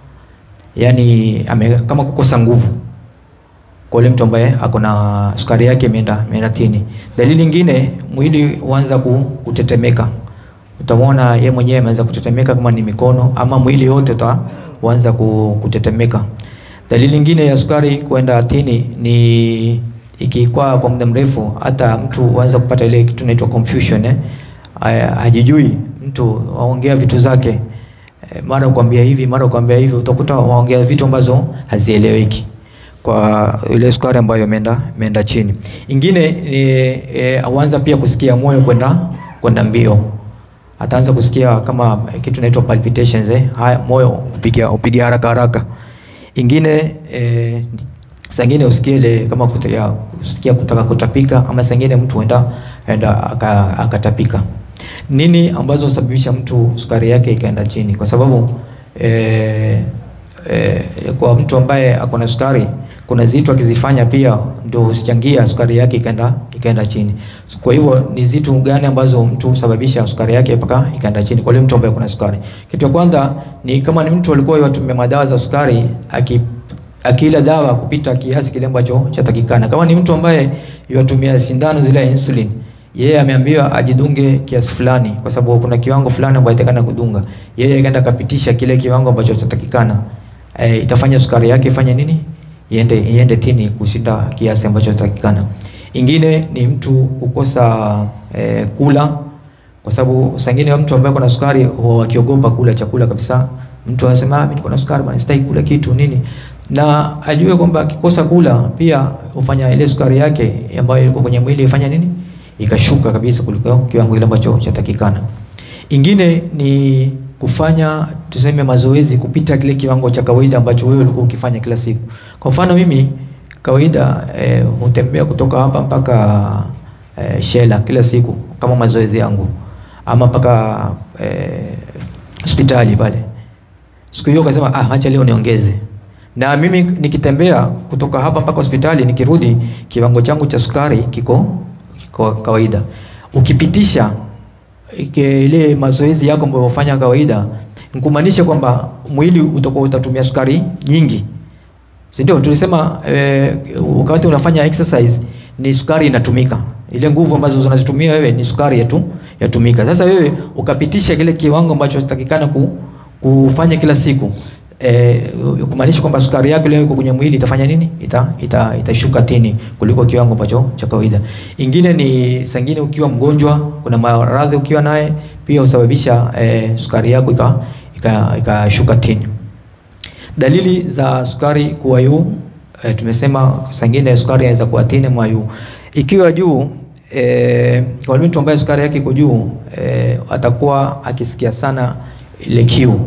yani ame, kama kukosa nguvu kwa yule mtu ambaye akona sukari yake imeenda imeenda tini. Dalili nyingine, mwili huanza kutetemeka, utamwona yeye mwenyewe ameanza kutetemeka, kama ni mikono ama mwili yote utaanza kutetemeka. Dalili nyingine ya sukari kwenda tini ni ikikwa kwa muda mrefu, hata mtu huanza kupata ile kitu inaitwa confusion eh, hajijui mtu aongea vitu zake eh, mara kuambia hivi mara kuambia hivi, utakuta waongea vitu ambazo hazieleweki kwa ile sukari ambayo imeenda imeenda chini. Ingine ni e, huanza pia kusikia moyo kwenda kwenda mbio, ataanza kusikia kama kitu inaitwa palpitations eh, haya moyo upiga upiga haraka haraka. Ingine e, saa ingine usikie ile kama kutia, kusikia kutaka kutapika, ama saa ingine mtu huenda enda akatapika. Nini ambazo sababisha mtu sukari yake ikaenda chini? Kwa sababu e, e, kwa mtu ambaye ako na sukari kuna zitu akizifanya pia ndio husichangia sukari yake ikaenda ikaenda chini. Kwa hivyo ni zitu gani ambazo mtu husababisha sukari yake mpaka ikaenda chini kwa yule mtu ambaye kuna sukari? Kitu cha kwanza ni kama ni mtu alikuwa yatumia madawa za sukari aki akila dawa kupita kiasi kile ambacho chatakikana. Kama ni mtu ambaye yatumia sindano zile ya insulin, yeye ameambiwa ajidunge kiasi fulani, kwa sababu kuna kiwango fulani ambacho itakana kudunga. Yeye akaenda kapitisha kile kiwango ambacho chatakikana, e, itafanya sukari yake ifanye nini? Iende iende tini kushinda kiasi ambacho chatakikana. Ingine ni mtu kukosa e, kula kwa sababu sangine mtu ambaye kuna sukari huwa akiogopa kula chakula kabisa. Mtu anasema ah, mimi niko na sukari bwana, sitaki kula kitu nini, na ajue kwamba akikosa kula pia hufanya ile sukari yake ambayo ilikuwa kwenye mwili ifanya nini, ikashuka kabisa kuliko kiwango kile ambacho chatakikana. Ingine ni kufanya tuseme mazoezi kupita kile kiwango cha kawaida ambacho wewe ulikuwa ukifanya kila siku. Kwa mfano mimi kawaida eh, hutembea kutoka hapa mpaka eh, Shela kila siku kama mazoezi yangu ama mpaka eh, hospitali pale. Siku hiyo kasema ah, acha leo niongeze. Na mimi nikitembea kutoka hapa mpaka hospitali nikirudi, kiwango changu cha sukari kiko kiko kawaida. Ukipitisha ike- ile mazoezi yako ambayo unafanya kawaida, nkumaanisha kwamba mwili utakuwa utatumia sukari nyingi si ndio? Tulisema eh, wakati unafanya exercise ni sukari inatumika, ile nguvu ambazo unazitumia wewe ni sukari yetu yatumika. Sasa wewe ukapitisha kile kiwango ambacho takikana ku, kufanya kila siku eh, kumaanisha kwamba sukari yako leo iko kwenye mwili itafanya nini? Ita, ita, itashuka tini kuliko kiwango ambacho cha kawaida. Ingine ni sangine, ukiwa mgonjwa, kuna maradhi ukiwa naye pia husababisha eh, sukari yako ikashuka ika, ikashuka tini. Dalili za sukari kuwa juu e, tumesema sangine sukari inaweza kuwa tini mwa juu. Ikiwa juu e, kwa mtu ambaye sukari yake iko juu e, atakuwa akisikia sana ile kiu.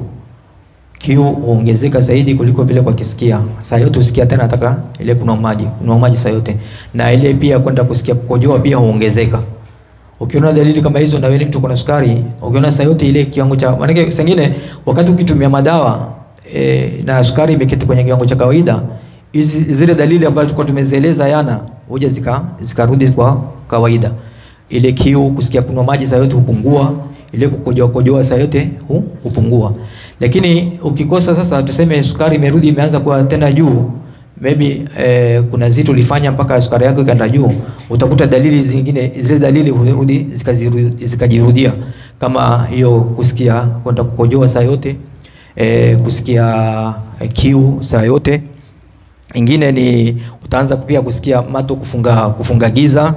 Kiu huongezeka zaidi kuliko vile kwa kisikia. Saa yote usikia tena ataka ile kunywa maji, kunywa maji saa yote. Na ile pia kwenda kusikia kukojoa pia huongezeka. Ukiona dalili kama hizo na wewe ni mtu kuna sukari, ukiona saa yote ile kiwango cha maana sangine wakati ukitumia madawa e, na sukari imeketi kwenye kiwango cha kawaida, hizi zile dalili ambazo tulikuwa tumezieleza yana huja zika zikarudi kwa kawaida. Ile kiu, kusikia kunywa maji saa yote hupungua, ile kukojoa kojoa saa yote hu, hupungua. Lakini ukikosa sasa, tuseme sukari imerudi imeanza kuwa tena juu maybe eh, kuna zitu ulifanya mpaka sukari yako ikaenda juu, utakuta dalili zingine, zile dalili hurudi zikaziru- zikajirudia, kama hiyo kusikia kwenda kukojoa saa yote e, kusikia e, kiu saa yote. Ingine ni utaanza pia kusikia mato kufunga, kufunga giza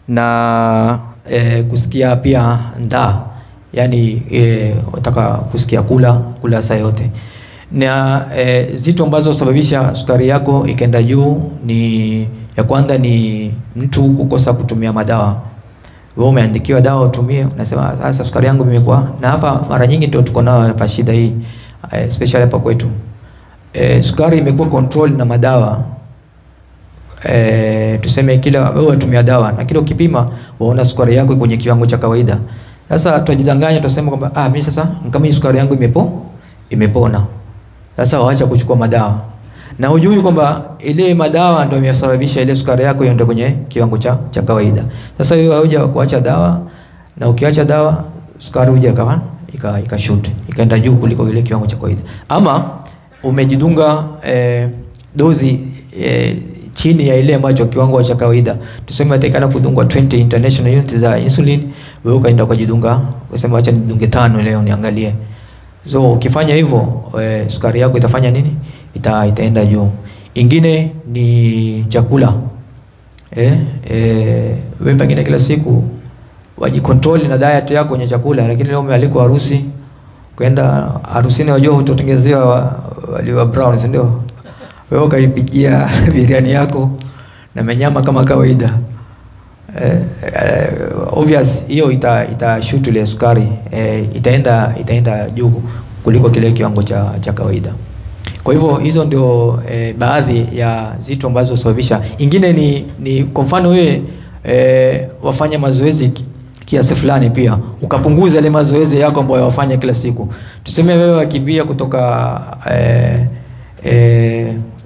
na e, kusikia pia ndaa, yani e, utaka kusikia kula kula saa yote na e, zitu ambazo sababisha sukari yako ikaenda juu ni ya kwanza ni mtu kukosa kutumia madawa. Wewe umeandikiwa dawa utumie, unasema sasa sukari yangu imekuwa na hapa. Mara nyingi ndio tuko nayo hapa shida hii eh, especially hapa kwetu eh, sukari imekuwa control na madawa eh, tuseme kila wewe unatumia dawa na kila ukipima waona sukari yako kwenye kiwango cha kawaida. Sasa tutajidanganya tutasema kwamba ah, mimi sasa kama hii sukari yangu imepo imepona, sasa waacha kuchukua madawa na hujui kwamba ile madawa ndio imesababisha ile sukari yako iende kwenye kiwango cha, cha kawaida. Sasa wewe hauja kuacha dawa, na ukiacha dawa sukari huja ikawa ika ikashoot ikaenda juu kuliko ile kiwango cha kawaida, ama umejidunga eh, dozi eh, chini ya ile ambacho kiwango cha kawaida. Tuseme atakana kudungwa 20 international units za insulin, wewe ukaenda ukajidunga, ukasema acha nidunge tano leo niangalie. So ukifanya hivyo e, sukari yako itafanya nini? Ita, itaenda juu. Ingine ni chakula eh, eh, wewe pengine kila siku wajikontrol na diet yako kwenye chakula, lakini leo umealikwa harusi, kwenda harusini, wajua utatengezewa wali wa brown, si ndio? Wewe ukaipikia biriani yako na menyama kama kawaida eh, eh, obvious hiyo ita, ita shoot ile sukari eh, itaenda itaenda juu kuliko kile kiwango cha, cha kawaida. Kwa hivyo hizo ndio eh, baadhi ya zitu ambazo husababisha. Ingine ni, ni kwa mfano wewe eh, wafanya mazoezi ki- kiasi fulani, pia ukapunguza ile mazoezi yako ambayo wafanya kila siku. Tuseme wewe wakimbia kutoka eh, eh,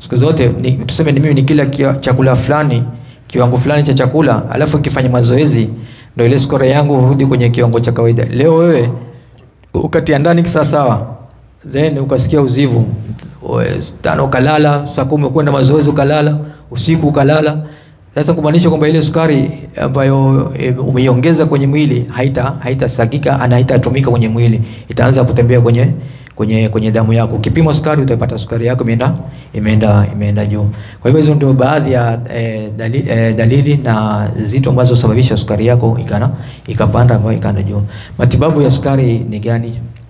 siku zote ni, tuseme ni mimi nikila kia, chakula fulani kiwango fulani cha chakula alafu nikifanya mazoezi ndio ile sukari yangu hurudi kwenye kiwango cha kawaida. Leo wewe ukatia ndani kisawasawa, then ukasikia uzivu we- tano ukalala, saa kumi kwenda mazoezi ukalala, usiku ukalala. Sasa kumaanisha kwamba ile sukari ambayo e, umeiongeza kwenye mwili haita haitasagika ana haitatumika kwenye mwili, itaanza kutembea kwenye kwenye kwenye damu yako. Ukipima sukari utapata sukari yako imeenda imeenda imeenda juu. Kwa hivyo hizo ndio baadhi ya e, dalili, e, dalili na zito ambazo husababisha sukari yako ikana ikapanda ambayo ikaenda juu. Matibabu ya sukari ni gani?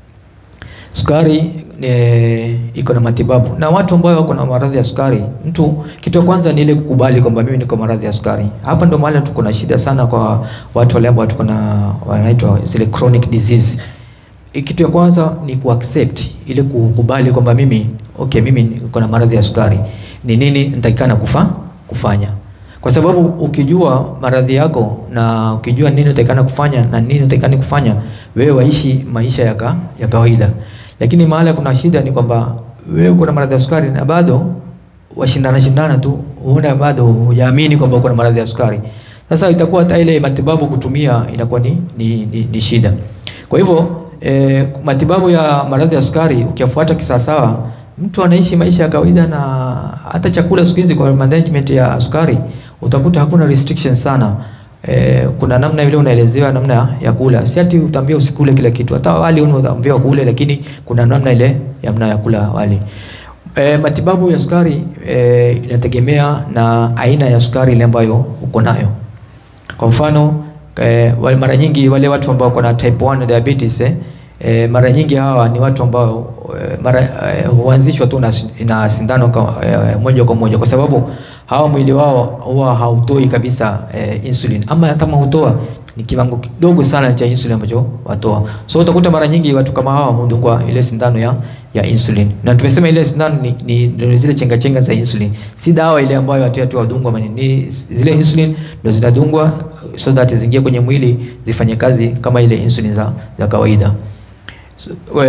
Sukari e, iko na matibabu na watu ambao wako na maradhi ya sukari. Mtu kitu cha kwanza ni ile kukubali kwamba mimi niko maradhi ya sukari. Hapa ndo mahali tuko na shida sana kwa watu wale ambao tuko na wanaitwa zile chronic disease. E, Kitu ya kwanza ni kuaccept ile kukubali kwamba mimi okay, mimi niko na maradhi ya sukari. Ni nini nitakikana kufa kufanya? Kwa sababu ukijua maradhi yako na ukijua nini utakikana kufanya na nini utakikana kufanya, wewe waishi maisha ya, ka, ya kawaida. Lakini mahali kuna shida ni kwamba wewe uko na maradhi ya sukari na bado washindana shindana tu, huona bado hujaamini kwamba uko na maradhi ya sukari. Sasa itakuwa hata ile matibabu kutumia inakuwa ni, ni, ni, ni shida. Kwa hivyo eh, matibabu ya maradhi ya sukari ukiyafuata kisawasawa, mtu anaishi maisha ya kawaida, na hata chakula siku hizi kwa management ya sukari utakuta hakuna restriction sana. Eh, kuna namna ile unaelezewa namna ya kula, si ati utaambia usikule kila kitu. Hata wali unaambiwa kule, lakini kuna namna ile ya namna ya kula wali. E, matibabu ya sukari e, inategemea na aina ya sukari ile ambayo uko nayo. Kwa mfano e, wale mara nyingi wale watu ambao wako na type 1 diabetes eh, e, mara nyingi hawa ni watu ambao e, mara e, huanzishwa tu na, si- na sindano kwa, e, moja kwa moja kwa sababu hawa mwili wao huwa hautoi kabisa e, insulin ama kama hutoa ni kiwango kidogo sana cha insulin ambacho watoa. So utakuta mara nyingi watu kama hawa hudungwa ile sindano ya ya insulin. Na tumesema ile sindano ni, ni, ni zile chenga chenga za insulin. Si dawa ile ambayo watu watu wadungwa mani. Ni zile insulin ndio zinadungwa so that zingie kwenye mwili zifanye kazi kama ile insulin za, za kawaida. So, we,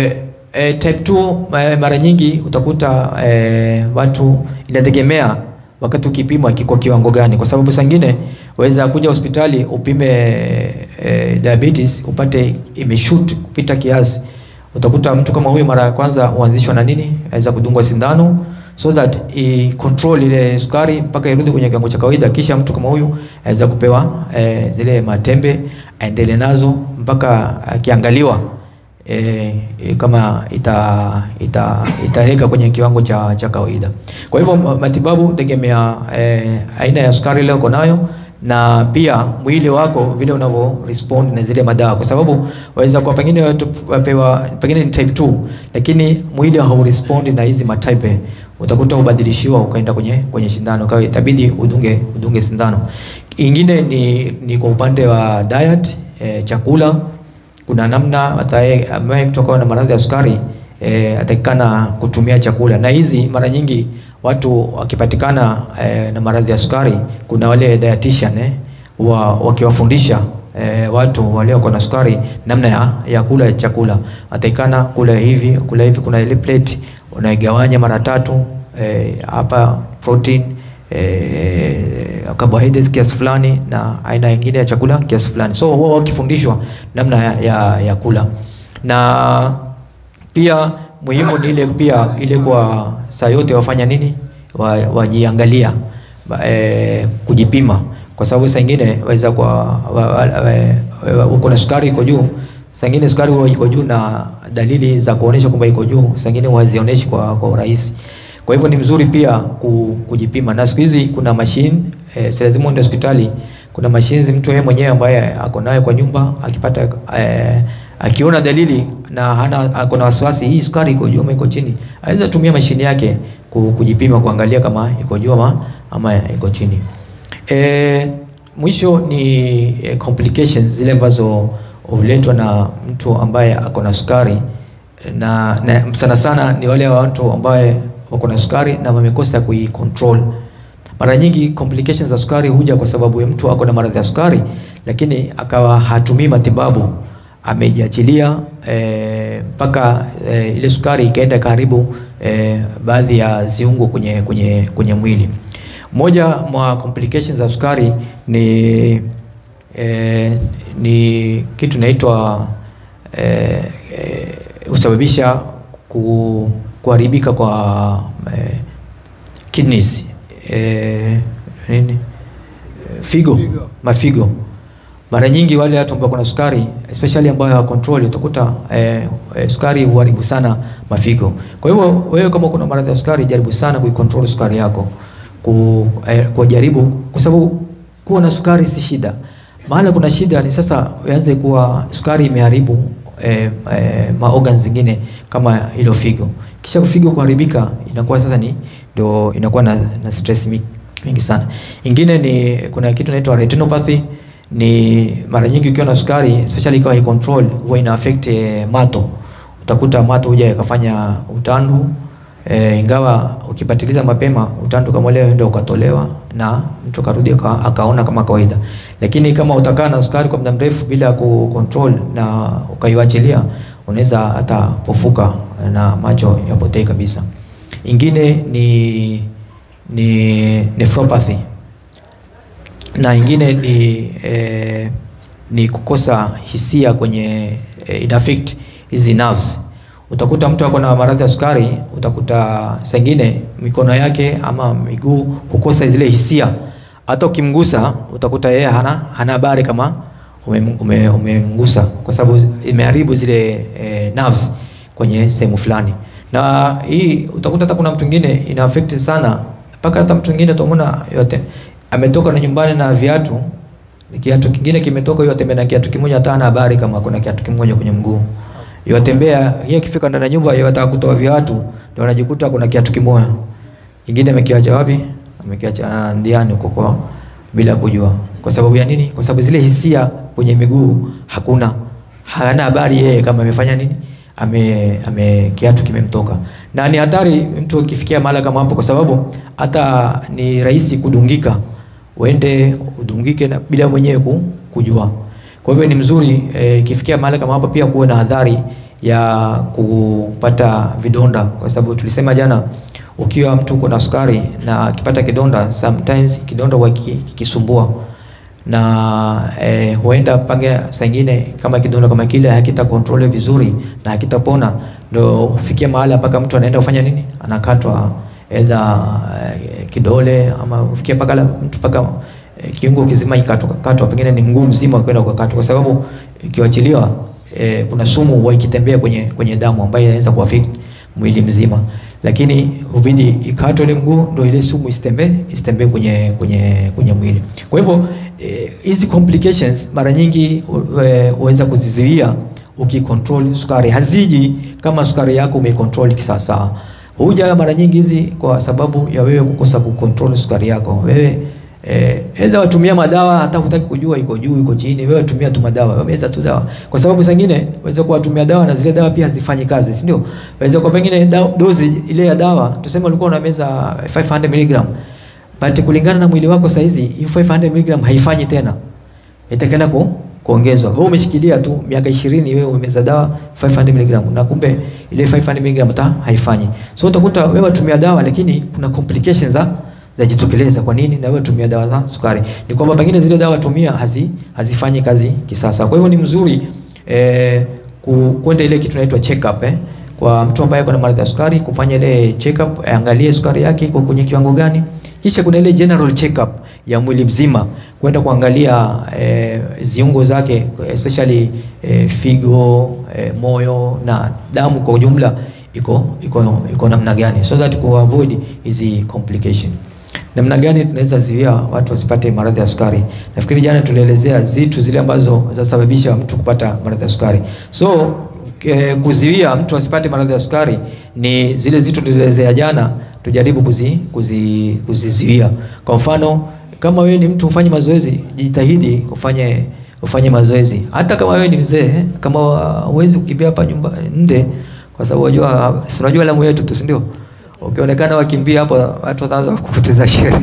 e, type 2 e, mara nyingi utakuta e, watu inategemea wakati ukipima kiko kiwango gani, kwa sababu sangine waweza kuja hospitali upime e, diabetes upate imeshoot kupita kiasi. Utakuta mtu kama huyu mara ya kwanza huanzishwa na nini, aweza kudungwa sindano so that i control ile sukari mpaka irudi kwenye kiwango cha kawaida, kisha mtu kama huyu aweza kupewa e, zile matembe aendelee nazo mpaka akiangaliwa e, e, kama ita ita itaweka kwenye kiwango cha, cha kawaida. Kwa hivyo ma- matibabu tegemea e, aina ya sukari ile uko nayo na pia mwili wako vile unavyo respond na zile madawa, kwa sababu waweza kuwa pengine watu wapewa pengine ni type 2 lakini mwili hau respond na hizi matype, utakuta ubadilishiwa ukaenda kwenye kwenye shindano, kwa hiyo itabidi udunge udunge sindano. Ingine ni, ni kwa upande wa diet e, chakula kuna namna ataye ambaye mtu akawa na maradhi ya sukari e, atakikana kutumia chakula, na hizi mara nyingi watu wakipatikana e, na maradhi ya sukari, kuna wale dietitian eh, wa, wakiwafundisha e, watu wale wako na sukari namna ya, ya kula chakula, atakikana kula hivi kula hivi. Kuna ile plate unaigawanya mara tatu eh, hapa protein eh, carbohydrates kiasi fulani na aina nyingine ya chakula kiasi fulani. So huwa wakifundishwa namna ya, ya, ya kula na pia muhimu ni ile pia ile kwa saa yote wafanya nini wa, wajiangalia ba- eh, kujipima kwa sababu saa ingine waweza kwa wa, wa, wa, wa, uko na sukari iko juu saa ingine sukari huwa iko juu na dalili za kuonesha kwamba iko juu saa ingine wazionyeshi kwa, kwa urahisi kwa hivyo ni mzuri pia ku, kujipima na siku hizi kuna mashine eh, si lazima uende hospitali kuna mashine mtu yeye mwenyewe ambaye ako nayo kwa nyumba akipata eh, akiona dalili na hana ako na wasiwasi hii sukari iko juu ama iko chini aweza tumia mashine yake ku- kujipima kuangalia kama iko juu ama, ama iko chini e, mwisho ni e, complications zile ambazo huletwa na mtu ambaye ako na sukari na, na sana sana ni wale watu ambaye wako na sukari na wamekosa kuicontrol mara nyingi complications za sukari huja kwa sababu ya mtu ako na maradhi ya sukari lakini akawa hatumii matibabu amejiachilia mpaka e, ile sukari ikaenda karibu eh, baadhi ya ziungo kwenye, kwenye, kwenye mwili. Moja mwa complications za sukari ni eh, ni kitu inaitwa eh, eh, husababisha ku, kuharibika kwa eh, kidneys eh, nini figo, mafigo. Mara nyingi wale watu ambao kuna sukari especially ambao hawa control utakuta eh, eh, sukari huharibu sana mafigo. Kwa hivyo wewe kama kuna maradhi ya sukari, jaribu sana kuicontrol sukari yako ku, eh, kujaribu kwa sababu kuwa na sukari si shida. Mahala kuna shida ni sasa uanze kuwa sukari imeharibu eh, eh, maorgan zingine kama hilo figo. Kisha figo kuharibika inakuwa sasa ni ndio inakuwa na, na stress mi- mingi sana. Ingine ni kuna kitu inaitwa retinopathy ni mara nyingi ukiwa na sukari especially ikiwa control huwa ina affect eh, mato. Utakuta mato huja yakafanya utandu E, ingawa ukipatiliza mapema utandu kama leo ndio ukatolewa na mtu akarudi aka, akaona kama kawaida, lakini kama utakaa na sukari kwa muda mrefu bila ku control na ukaiwachilia, unaweza hata pofuka na macho yapotee kabisa. Ingine ni ni nephropathy na ingine ni eh, ni kukosa hisia kwenye eh, ina affect hizi nerves utakuta mtu ako na maradhi ya sukari, utakuta sengine mikono yake ama miguu hukosa zile hisia. Hata ukimgusa utakuta yeye hana hana habari kama umemgusa ume, umemgusa kwa sababu imeharibu zile eh, nerves kwenye sehemu fulani, na hii utakuta hata kuna mtu mwingine ina affect sana, mpaka hata mtu mwingine utamuona yote ametoka na nyumbani na viatu kiatu kingine kimetoka, yeye atembea na kiatu kimoja, hata hana habari kama kuna kiatu kimoja kwenye mguu yatembea yeye akifika ndani ya nyumba yataka kutoa viatu, ndio anajikuta kuna kiatu kimoja kingine amekiacha wapi? Amekiacha ndiani huko kwa bila kujua. Kwa sababu ya nini? Kwa sababu zile hisia kwenye miguu hakuna, hana habari yeye kama amefanya nini, ame, ame kiatu kimemtoka. Na ni hatari mtu ukifikia mahali kama hapo, kwa sababu hata ni rahisi kudungika, uende udungike na bila mwenyewe ku- kujua. Kwa hivyo ni mzuri ikifikia eh, mahali kama hapo pia kuwe na hadhari ya kupata vidonda, kwa sababu tulisema jana, ukiwa mtu uko na sukari na akipata kidonda, sometimes kidonda huwa kiki- kikisumbua na eh, huenda pange saa ingine kama kidonda kama kile hakita control vizuri na hakitapona, ndio hufikia mahali mpaka mtu anaenda kufanya nini, anakatwa edha eh, kidole ama hufikia mpaka la- mtu mpaka eh, kiungo kizima ikatwa katwa, pengine ni mguu mzima kwenda ukakatwa, kwa sababu ikiwachiliwa eh, kuna sumu huwa ikitembea kwenye kwenye damu ambayo inaweza kuaffect mwili mzima, lakini hubidi ikatwe ile mguu ndio ile sumu isitembee isitembee kwenye kwenye kwenye mwili. Kwa hivyo eh, hizi complications mara nyingi hu- eh, huweza kuzizuia ukicontrol sukari. Haziji kama sukari yako umeicontrol kisawasawa. Huja mara nyingi hizi kwa sababu ya wewe kukosa kucontrol sukari yako. Wewe eh, aidha watumia madawa hata hutaki kujua iko juu iko chini, wewe tumia tu madawa, wewe meza tu dawa, kwa sababu zingine waweza kuwatumia dawa na zile dawa pia hazifanyi kazi, si ndio? Waweza kwa pengine da, dozi ile ya dawa tuseme ulikuwa unameza 500 mg but kulingana na mwili wako saizi hiyo 500 mg haifanyi tena, itakenda ku kuongezwa. Wewe umeshikilia tu miaka 20 wewe umeza dawa 500 mg na kumbe ile 500 mg hata haifanyi. So utakuta wewe watumia dawa lakini kuna complications za zajitokeleza. Kwa nini? Na wewe tumia dawa za sukari, ni kwamba pengine zile dawa tumia hazi hazifanyi kazi kisasa. Kwa hivyo ni mzuri eh, ku- kwenda ile kitu inaitwa check up eh, kwa mtu ambaye kuna maradhi ya sukari kufanya ile check up, angalie sukari yake iko kwenye kiwango gani. Kisha kuna ile general check up ya mwili mzima kwenda kuangalia eh, ziungo zake especially eh, figo eh, moyo na damu kwa ujumla iko iko iko namna gani, so that ku avoid hizi complication. Namna gani tunaweza zuia watu wasipate maradhi ya sukari? Nafikiri jana tulielezea zitu zile ambazo zinasababisha mtu kupata maradhi ya sukari. So eh, kuzuia mtu asipate maradhi ya sukari ni zile zitu tulizoelezea jana, tujaribu kuzi, kuzi, kuzizuia. Kwa mfano kama wewe ni mtu ufanye mazoezi, jitahidi ufanye ufanye mazoezi. Hata kama wewe ni mzee, kama huwezi kukimbia hapa nyumba nje, kwa sababu unajua si unajua lamu yetu tu, si ndio? Ukionekana wakimbia hapo watu wataanza kukuteza shere.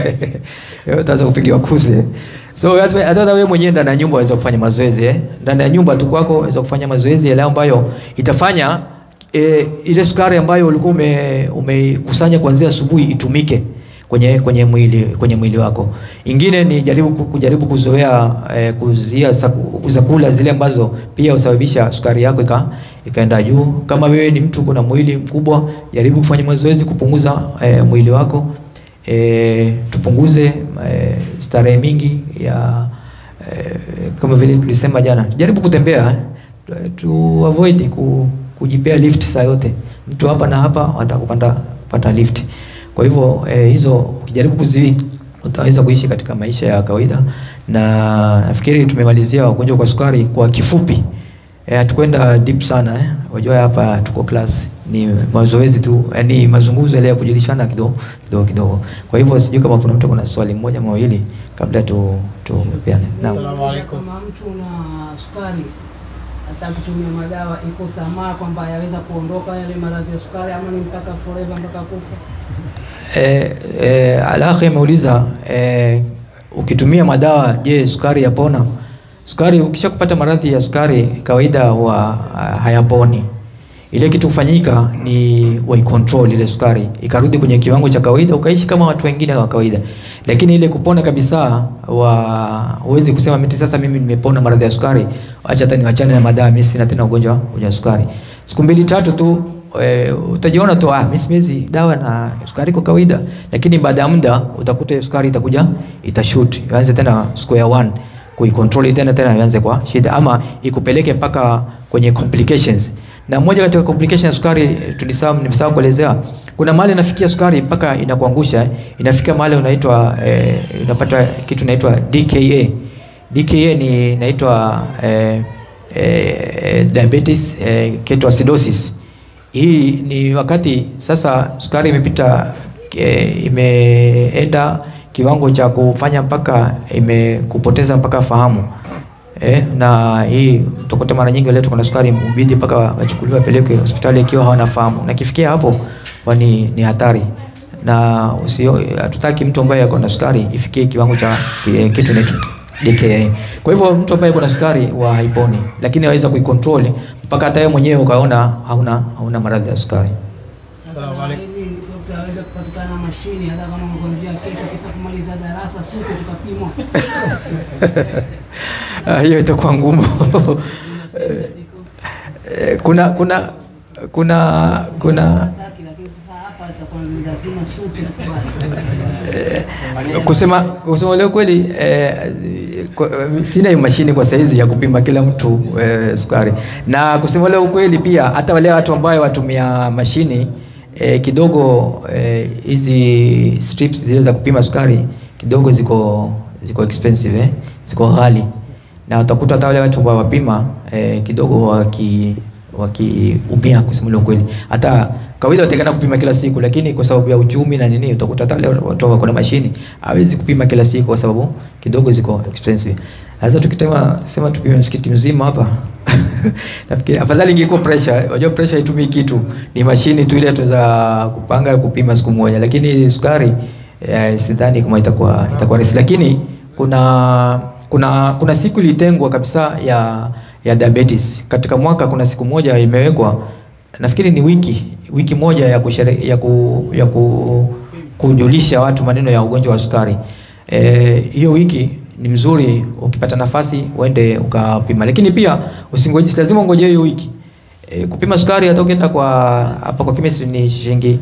Wewe utaanza kupigiwa kuse. So hata hata wewe mwenyewe ndani ya nyumba waweza kufanya mazoezi eh. Ndani ya nyumba tu kwako waweza kufanya mazoezi yale ambayo itafanya e, ile sukari ambayo ulikuwa ume, umekusanya kuanzia asubuhi itumike kwenye kwenye mwili kwenye mwili wako. Ingine ni jaribu ku- kujaribu kuzoea eh, kuzia saku- zakula zile ambazo pia husababisha sukari yako ika, ikaenda juu. Kama wewe ni mtu kuna mwili mkubwa, jaribu kufanya mazoezi kupunguza eh, mwili wako. Eh, tupunguze eh, starehe mingi ya eh, kama vile tulisema jana, jaribu kutembea eh, tu avoid ku, kujipea lift saa yote. Mtu hapa na hapa watakupanda kupata lift. Kwa hivyo eh, hizo ukijaribu kuzi utaweza kuishi katika maisha ya kawaida, na nafikiri tumemalizia wagonjwa kwa sukari kwa kifupi. Eh, hatukwenda deep sana eh. Wajua hapa tuko class ni mazoezi tu, eh, ni mazungumzo yale ya kujulishana kidogo kidogo kidogo. Kwa hivyo sijui kama kuna mtu kuna swali moja mawili kabla tu tupeane. Naam. Kama mtu na sukari hata kutumia madawa, iko tamaa kwamba yaweza kuondoka yale maradhi ya sukari, ama ni mpaka forever, mpaka kufa? Eh, eh, Alakhi ameuliza eh, ukitumia madawa je, sukari yapona? Sukari ukisha kupata maradhi ya sukari kawaida huwa ah, hayaponi. Ile kitu kufanyika ni waicontrol ile sukari ikarudi kwenye kiwango cha kawaida, ukaishi kama watu wengine wa kawaida. Lakini ile kupona kabisa, wa huwezi kusema mimi sasa mimi nimepona maradhi ya sukari, acha hata niwachane na madawa, mimi sina tena ugonjwa wa sukari. Siku mbili tatu tu e, utajiona tu ah, mimi siwezi dawa na sukari kwa kawaida, lakini baada ya muda utakuta hiyo sukari itakuja itashoot, ianze tena square one kuicontrol tena tena ianze kwa shida, ama ikupeleke mpaka kwenye complications. Na moja katika complications ya sukari tulisahau, nimesahau kuelezea, kuna mahali inafikia sukari mpaka inakuangusha, eh. inafika mahali unaitwa eh, unapata kitu inaitwa DKA. DKA ni inaitwa eh, eh, diabetes eh, ketoacidosis. Hii ni wakati sasa sukari imepita eh, imeenda kiwango cha kufanya mpaka imekupoteza mpaka fahamu. Eh, na hii utakuta mara nyingi wale kuna sukari mbidi mpaka wachukuliwe wapelekwe hospitali ikiwa hawana fahamu, na kifikia hapo wani ni hatari, na usio hatutaki mtu ambaye ako na sukari ifikie kiwango cha eh, kitu inaitwa DKA. Kwa hivyo mtu ambaye kuna sukari wa haiponi, lakini aweza kuikontrol mpaka hata yeye mwenyewe ukaona hauna hauna maradhi ya sukari. Sasa ili dokta aweze kupatikana mashine, hata kama kuanzia kesho, kisa kumaliza darasa suke tukapimwa Ah, hiyo itakuwa ngumu. Eh, kuna kuna kuna kuna Hataki, lakini sasa hapa itakuwa ni lazima suke tukubali. kusema kusema leo kweli eh, kwa, sina hiyo mashine kwa saizi ya kupima kila mtu eh, sukari, na kusema leo kweli pia hata wale watu ambao watumia mashini eh, kidogo eh, hizi strips zile za kupima sukari kidogo ziko ziko expensive eh, ziko ghali, na utakuta hata wale watu ambao wapima eh, kidogo waki wakiumia kusema leo kweli. Hata kawaida watakana kupima kila siku, lakini kwa sababu ya uchumi na nini, utakuta hata wale watu wako na mashini hawezi kupima kila siku kwa sababu kidogo ziko expensive. Sasa tukitema sema tupime msikiti mzima hapa nafikiri afadhali ingekuwa pressure. Unajua pressure haitumii kitu, ni mashini tu ile tuweza kupanga kupima siku moja, lakini sukari eh, sidhani kama itakuwa itakuwa rahisi, lakini kuna kuna kuna siku ilitengwa kabisa ya ya diabetes katika mwaka. Kuna siku moja imewekwa, nafikiri ni wiki wiki moja ya kushere, ya, ku, ya ku, kujulisha watu maneno ya ugonjwa wa sukari. Eh, hiyo wiki ni mzuri, ukipata nafasi uende ukapima, lakini pia usingoje, lazima ungoje hiyo wiki. E, kupima sukari hata ukienda kwa hapa kwa chemist ni shilingi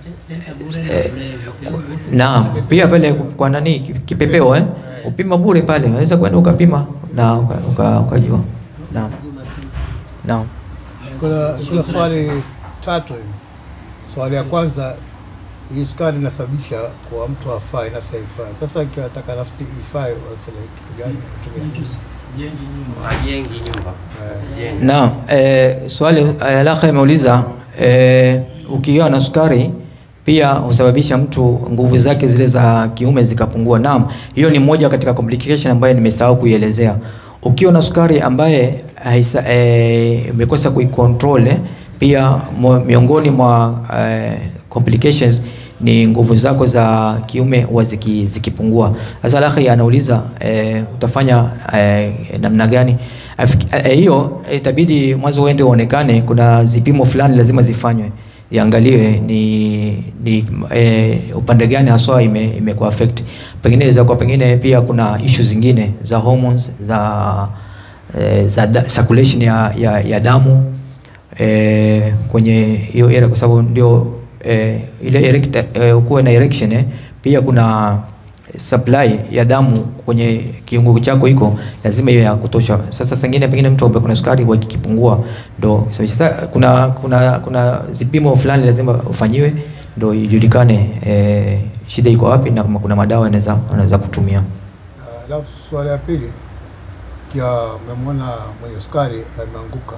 Naam, pia pale kwa nani kipepeo eh? Upima bure pale. Unaweza kwenda ukapima na ukajua. Uka, uka Naam. Naam. Kuna, kuna swali tatu hivi. Swali ya kwanza, hii sukari inasababisha kwa mtu afai, nafsi haifai. Sasa ikiwa nataka nafsi ifai, wafanya kitu gani? Kutumia Wajengi nyumba. Naam, eh, swali eh, alaka imeuliza eh, ukiwa na sukari pia husababisha mtu nguvu zake zile za kiume zikapungua. Naam, hiyo ni moja katika complication ambayo nimesahau kuielezea. Ukiwa na sukari ambaye haisa, eh, umekosa kuicontrol eh, pia mo, miongoni mwa eh, complications ni nguvu zako za kiume huwa ziki, zikipungua. Sasa Lakhi anauliza eh, utafanya eh, namna gani? Afiki- eh, hiyo eh, itabidi mwanzo uende uonekane, kuna zipimo fulani lazima zifanywe iangaliwe ni, ni eh, upande gani haswa ime, imekuwa affect. Pengine inaweza kuwa pengine pia kuna issue zingine za hormones za eh, za da, circulation ya, ya, ya damu eh, kwenye hiyo area kwa sababu ndio eh, ile erect, eh, ukuwe na erection eh, pia kuna supply ya damu kwenye kiungo chako iko lazima iwe ya kutosha. Sasa sengine pengine mtu ambaye kuna sukari kwa kikipungua ndo sasa kuna kuna kuna zipimo fulani lazima ufanyiwe ndo ijulikane eh, shida iko wapi na kama kuna madawa yanaweza anaweza kutumia. Ah, Alafu swali ya pili, kia umemwona mwenye sukari ameanguka,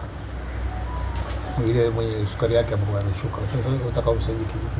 ile mwenye sukari yake ambayo ameshuka. Sasa utaka umsaidie kivipi?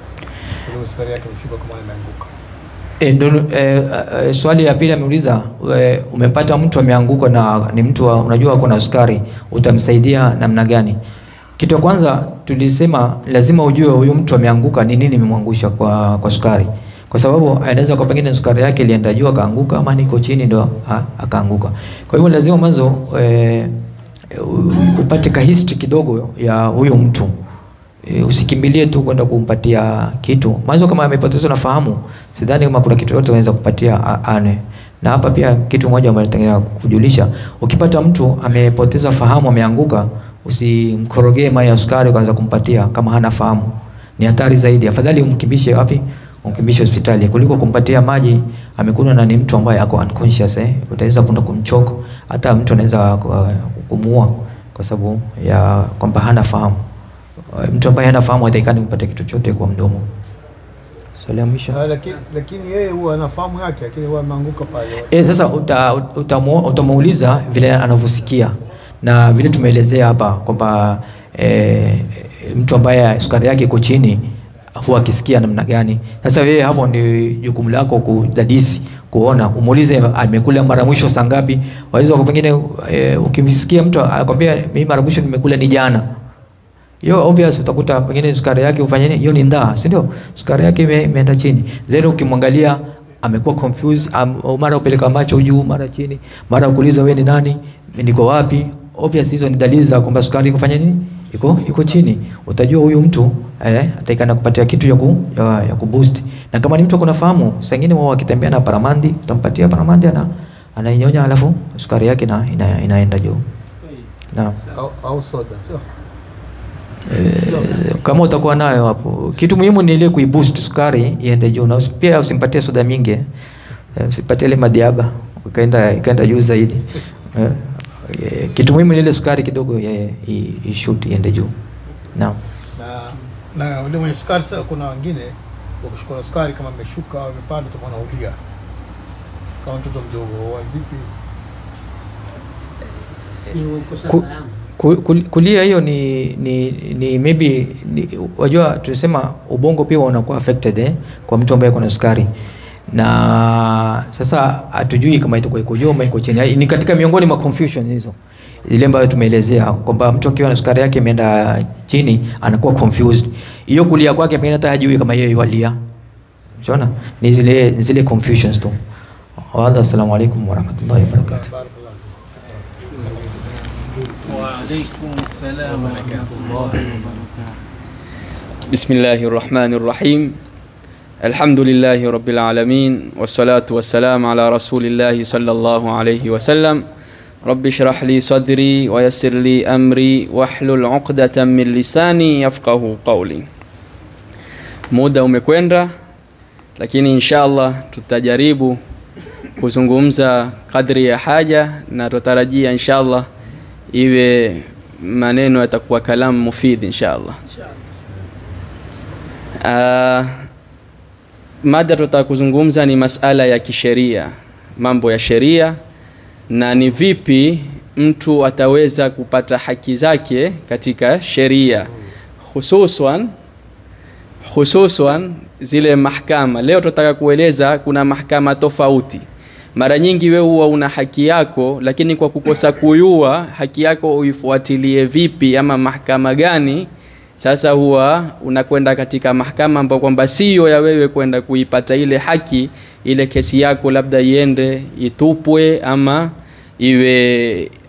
Ile sukari yake imeshuka kama ameanguka. E, ndo, e, e, swali ya pili ameuliza e, umepata mtu ameanguka na ni mtu wa, unajua ako na sukari, utamsaidia namna gani? Kitu ya kwanza tulisema lazima ujue huyu mtu ameanguka ni nini imemwangusha kwa, kwa sukari, kwa sababu anaweza kwa pengine sukari yake ilienda juu akaanguka, ama niko chini ndo ha, akaanguka. Kwa hivyo lazima mwanzo e, u- upate ka history kidogo ya huyo mtu E, usikimbilie tu kwenda kumpatia kitu mwanzo. Kama amepotezwa na fahamu, sidhani kama kuna kitu yote unaweza kupatia a- ane. Na hapa pia kitu moja ambacho nataka kujulisha, ukipata mtu amepoteza fahamu, ameanguka, usimkorogee maji ya sukari kwanza kumpatia kama hana fahamu, ni hatari zaidi. Afadhali umkimbishe wapi? Umkimbishe hospitali kuliko kumpatia maji amekunywa na ni mtu ambaye ako unconscious eh, utaweza kwenda kumchoko, hata mtu anaweza ku- kumuua kwa sababu ya kwamba hana fahamu. Mtu ambaye hana fahamu hataikani kupata kitu chote kwa mdomo. Swali la mwisho. Ah, Lakini lakini yeye huwa anafahamu yake, lakini huwa ameanguka pale. E, sasa uta, utamu- utamuuliza vile anavyosikia na vile tumeelezea hapa kwamba e, mtu ambaye sukari yake iko chini huwa akisikia namna gani. Sasa wewe hapo ni jukumu lako kudadisi, kuona, umuulize amekula mara mwisho saa ngapi. Waweza kwa pengine e, ukimsikia mtu akwambia mimi mara mwisho nimekula ni jana hiyo obvious utakuta pengine sukari yake ufanye nini? Hiyo ni ndaa, si ndio? Sukari yake ime- imeenda chini. Then ukimwangalia amekuwa confused, am, mara upeleka macho juu, mara chini, mara ukuuliza wewe ni nani, niko wapi? Obvious hizo ni dalili za kwamba sukari iko fanya nini? Iko iko chini. Utajua huyu mtu eh, ataikana kupatia kitu ya ku, ya, ya kuboost. Na kama ni mtu kuna fahamu, saa nyingine wao wakitembea na paramandi, utampatia paramandi ana anainyonya alafu sukari yake na ina, inaenda juu. Naam. Au, au soda sio? Eh, kama utakuwa nayo hapo. Kitu muhimu ni ile kuiboost sukari iende juu, na usi- pia usimpatie soda mingi, eh, usipatie ile madiaba ikaenda ikaenda juu zaidi. Eh, eh, kitu muhimu ni ile sukari kidogo eh, i- ishuti iende juu. Naam. Na na ule mwenye sukari sasa, kuna wengine wakishukua na sukari kama imeshuka au imepanda, utakuwa ulia kama mtoto mdogo. Wa vipi? Ni kukosa Ku- fahamu. Ku- kul- Kulia hiyo ni, ni, ni maybe ni, wajua tunasema ubongo pia unakuwa affected eh, kwa mtu ambaye kuna sukari na sasa hatujui kama itakuwa iko juu ama iko chini. Ni katika miongoni mwa confusion hizo ile ambayo tumeelezea kwamba mtu akiwa na sukari yake imeenda chini anakuwa confused. Hiyo kulia kwake pengine hata hajui kama yeye yualia. Unaona? Ni zile ni zile confusions tu. Wa hadha, assalamu alaikum warahmatullahi wabarakatuh. Barakallahu. وعليكم السلام ورحمة الله وبركاته بسم الله الرحمن الرحيم الحمد لله رب العالمين والصلاة والسلام على رسول الله صلى الله عليه وسلم رب اشرح لي صدري ويسر لي أمري واحلل عقدة من لساني يفقه قولي muda umekwenda lakini insha allah tutajaribu kuzungumza kadri ya haja na tutarajia insha allah iwe maneno yatakuwa kalamu mufidi insha allah uh, mada tutaka kuzungumza ni masala ya kisheria mambo ya sheria na ni vipi mtu ataweza kupata haki zake katika sheria hususan hususan zile mahkama leo tunataka kueleza kuna mahkama tofauti mara nyingi we huwa una haki yako lakini kwa kukosa kuyua haki yako uifuatilie vipi ama mahkama gani sasa huwa unakwenda katika mahkama ambao kwamba siyo ya wewe kwenda kuipata ile haki ile kesi yako labda iende itupwe ama iwe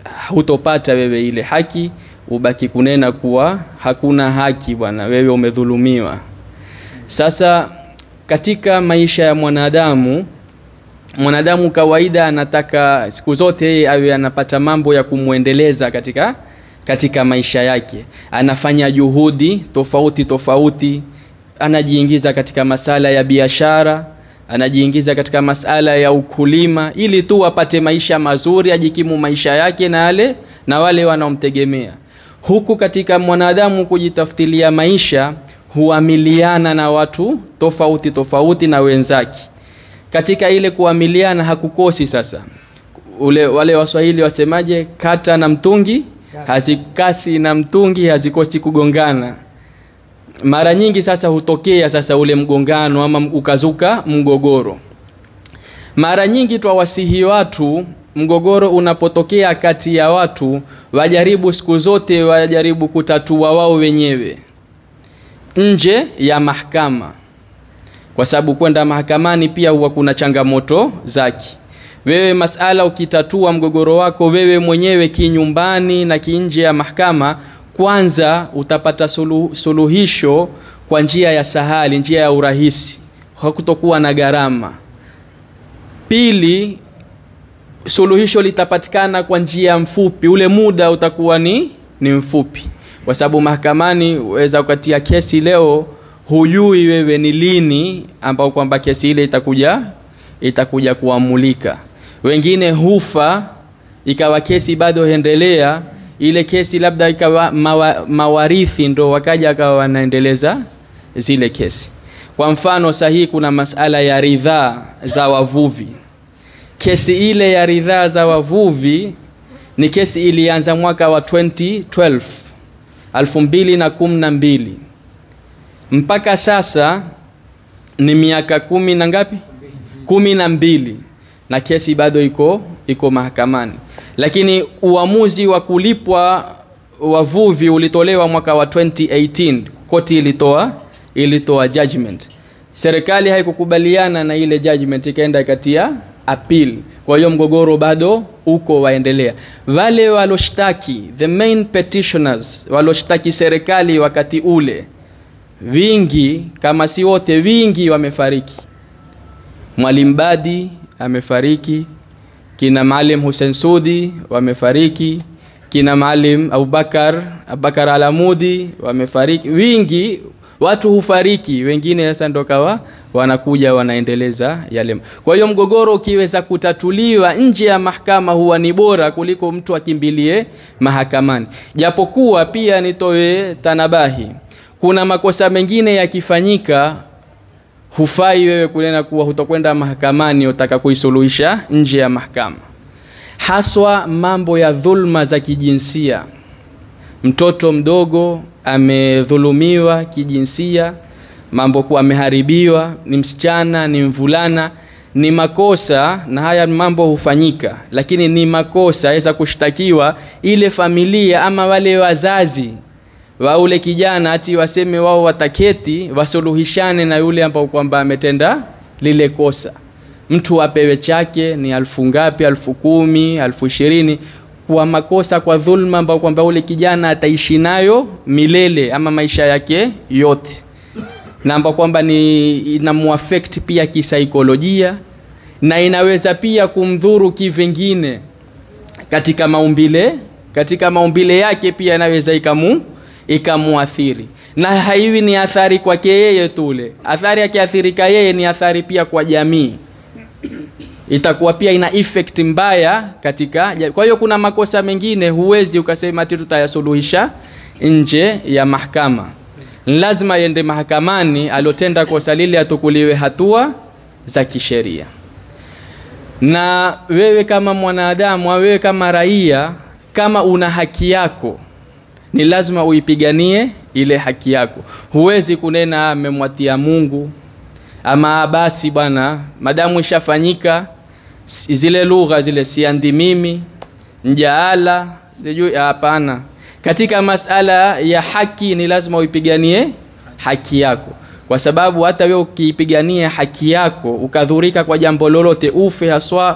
hutopata wewe ile haki ubaki kunena kuwa hakuna haki bwana wewe umedhulumiwa sasa katika maisha ya mwanadamu mwanadamu kawaida anataka siku zote yeye awe anapata mambo ya kumwendeleza katika katika maisha yake anafanya juhudi tofauti tofauti anajiingiza katika masala ya biashara anajiingiza katika masala ya ukulima ili tu apate maisha mazuri ajikimu maisha yake na wale na wale wanaomtegemea huku katika mwanadamu kujitafutilia maisha huamiliana na watu tofauti tofauti na wenzake katika ile kuamiliana hakukosi sasa ule wale waswahili wasemaje kata na mtungi hazikasi na mtungi hazikosi kugongana mara nyingi sasa hutokea sasa ule mgongano ama ukazuka mgogoro mara nyingi twawasihi watu mgogoro unapotokea kati ya watu wajaribu siku zote wajaribu kutatua wao wenyewe nje ya mahakama kwa sababu kwenda mahakamani pia huwa kuna changamoto zake wewe masala ukitatua mgogoro wako wewe mwenyewe kinyumbani na kinje ya mahakama kwanza utapata sulu, suluhisho kwa njia ya sahali njia ya urahisi hakutokuwa na gharama pili suluhisho litapatikana kwa njia mfupi ule muda utakuwa ni ni mfupi kwa sababu mahakamani weza ukatia kesi leo hujui wewe ni lini ambao kwamba kesi ile itakuja itakuja kuamulika wengine hufa ikawa kesi bado endelea ile kesi labda ikawa mawa, mawarithi ndo wakaja akawa wanaendeleza zile kesi kwa mfano sahihi kuna masala ya ridhaa za wavuvi kesi ile ya ridhaa za wavuvi ni kesi ilianza mwaka wa 2012 2012 mpaka sasa ni miaka kumi na ngapi kumi na mbili na kesi bado iko iko mahakamani lakini uamuzi wa kulipwa wavuvi ulitolewa mwaka wa 2018 koti ilitoa ilitoa judgment serikali haikukubaliana na ile judgment ikaenda ikatia appeal kwa hiyo mgogoro bado uko waendelea wale waloshtaki the main petitioners waloshtaki serikali wakati ule vingi kama si wote vingi wamefariki mwalimu badi amefariki kina maalim hussein sudi wamefariki kina maalim abubakar abubakar alamudi wamefariki wingi watu hufariki wengine sasa ndo kawa wanakuja wanaendeleza yale kwa hiyo mgogoro ukiweza kutatuliwa nje ya mahakama huwa ni bora kuliko mtu akimbilie mahakamani japokuwa pia nitoe tanabahi kuna makosa mengine yakifanyika hufai wewe kunena kuwa hutokwenda mahakamani utaka kuisuluhisha nje ya mahakama haswa mambo ya dhulma za kijinsia mtoto mdogo amedhulumiwa kijinsia mambo kuwa ameharibiwa ni msichana ni mvulana ni makosa na haya mambo hufanyika lakini ni makosa aweza kushtakiwa ile familia ama wale wazazi wa ule kijana ati waseme wao wataketi wasuluhishane na yule ambao kwamba ametenda lile kosa mtu apewe chake ni alfu ngapi alfu kumi alfu ishirini kwa makosa kwa dhulma ambao kwamba ule kijana ataishi nayo milele ama maisha yake yote na ambao kwamba ni inamuafekti pia kisaikolojia na inaweza pia kumdhuru kivingine katika maumbile katika maumbile yake pia inaweza ikamu ikamuathiri na haiwi ni athari kwake yeye tule athari akiathirika yeye ni athari pia kwa jamii itakuwa pia ina effect mbaya katika kwa hiyo kuna makosa mengine huwezi ukasema ati tutayasuluhisha nje ya mahakama lazima yende mahakamani alotenda kosa lile atukuliwe hatua za kisheria na wewe kama mwanadamu au wewe kama raia kama una haki yako ni lazima uipiganie ile haki yako huwezi kunena amemwatia mungu ama basi bwana madamu ishafanyika zile lugha zile siandi mimi njaala sijui hapana katika masala ya haki ni lazima uipiganie haki yako kwa sababu hata wewe ukiipigania haki yako ukadhurika kwa jambo lolote ufe haswa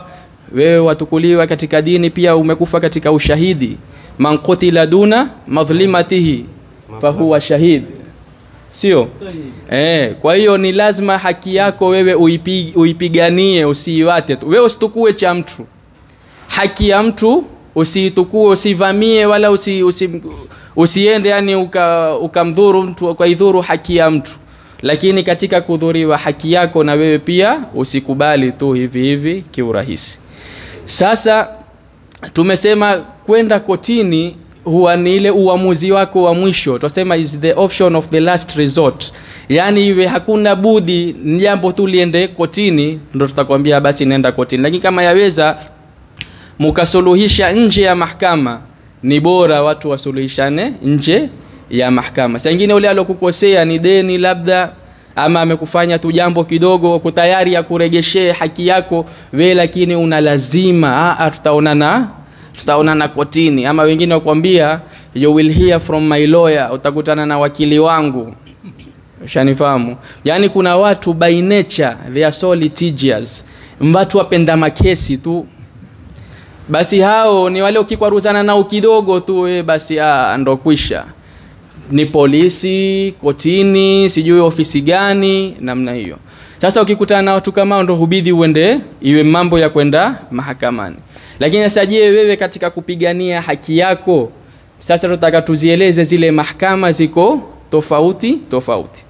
wewe watukuliwa katika dini pia umekufa katika ushahidi man qutila duna madhlimatihi fahuwa shahid sio eh, kwa hiyo ni lazima haki yako wewe uipi, uipiganie usiiwate tu wewe usitukue cha mtu haki ya mtu usiitukue usivamie wala usi, usi, usiende yani ukamdhuru uka mtu ukaidhuru haki ya mtu lakini katika kudhuriwa haki yako na wewe pia usikubali tu hivi hivi kiurahisi sasa tumesema kwenda kotini huwa ni ile uamuzi wako wa mwisho tunasema is the option of the last resort yaani iwe hakuna budi jambo tu liende kotini ndo tutakwambia basi nenda kotini lakini kama yaweza mukasuluhisha nje ya mahakama ni bora watu wasuluhishane nje ya mahakama saa ingine ule alokukosea ni deni labda ama amekufanya tu jambo kidogo uko tayari ya kuregeshee haki yako we lakini una lazima "Ah, tutaonana tutaonana kotini ama wengine wakwambia you will hear from my lawyer utakutana na wakili wangu shanifahamu yaani kuna watu by nature they are so litigious watu wapenda makesi tu basi hao ni wale ukikwaruzana nao kidogo tu we basi ah, ndo kwisha ni polisi kotini sijui ofisi gani namna hiyo sasa ukikutana na watu kama hao ndo hubidi uende iwe mambo ya kwenda mahakamani lakini sasa je wewe katika kupigania haki yako sasa tutaka tuzieleze zile mahakama ziko tofauti tofauti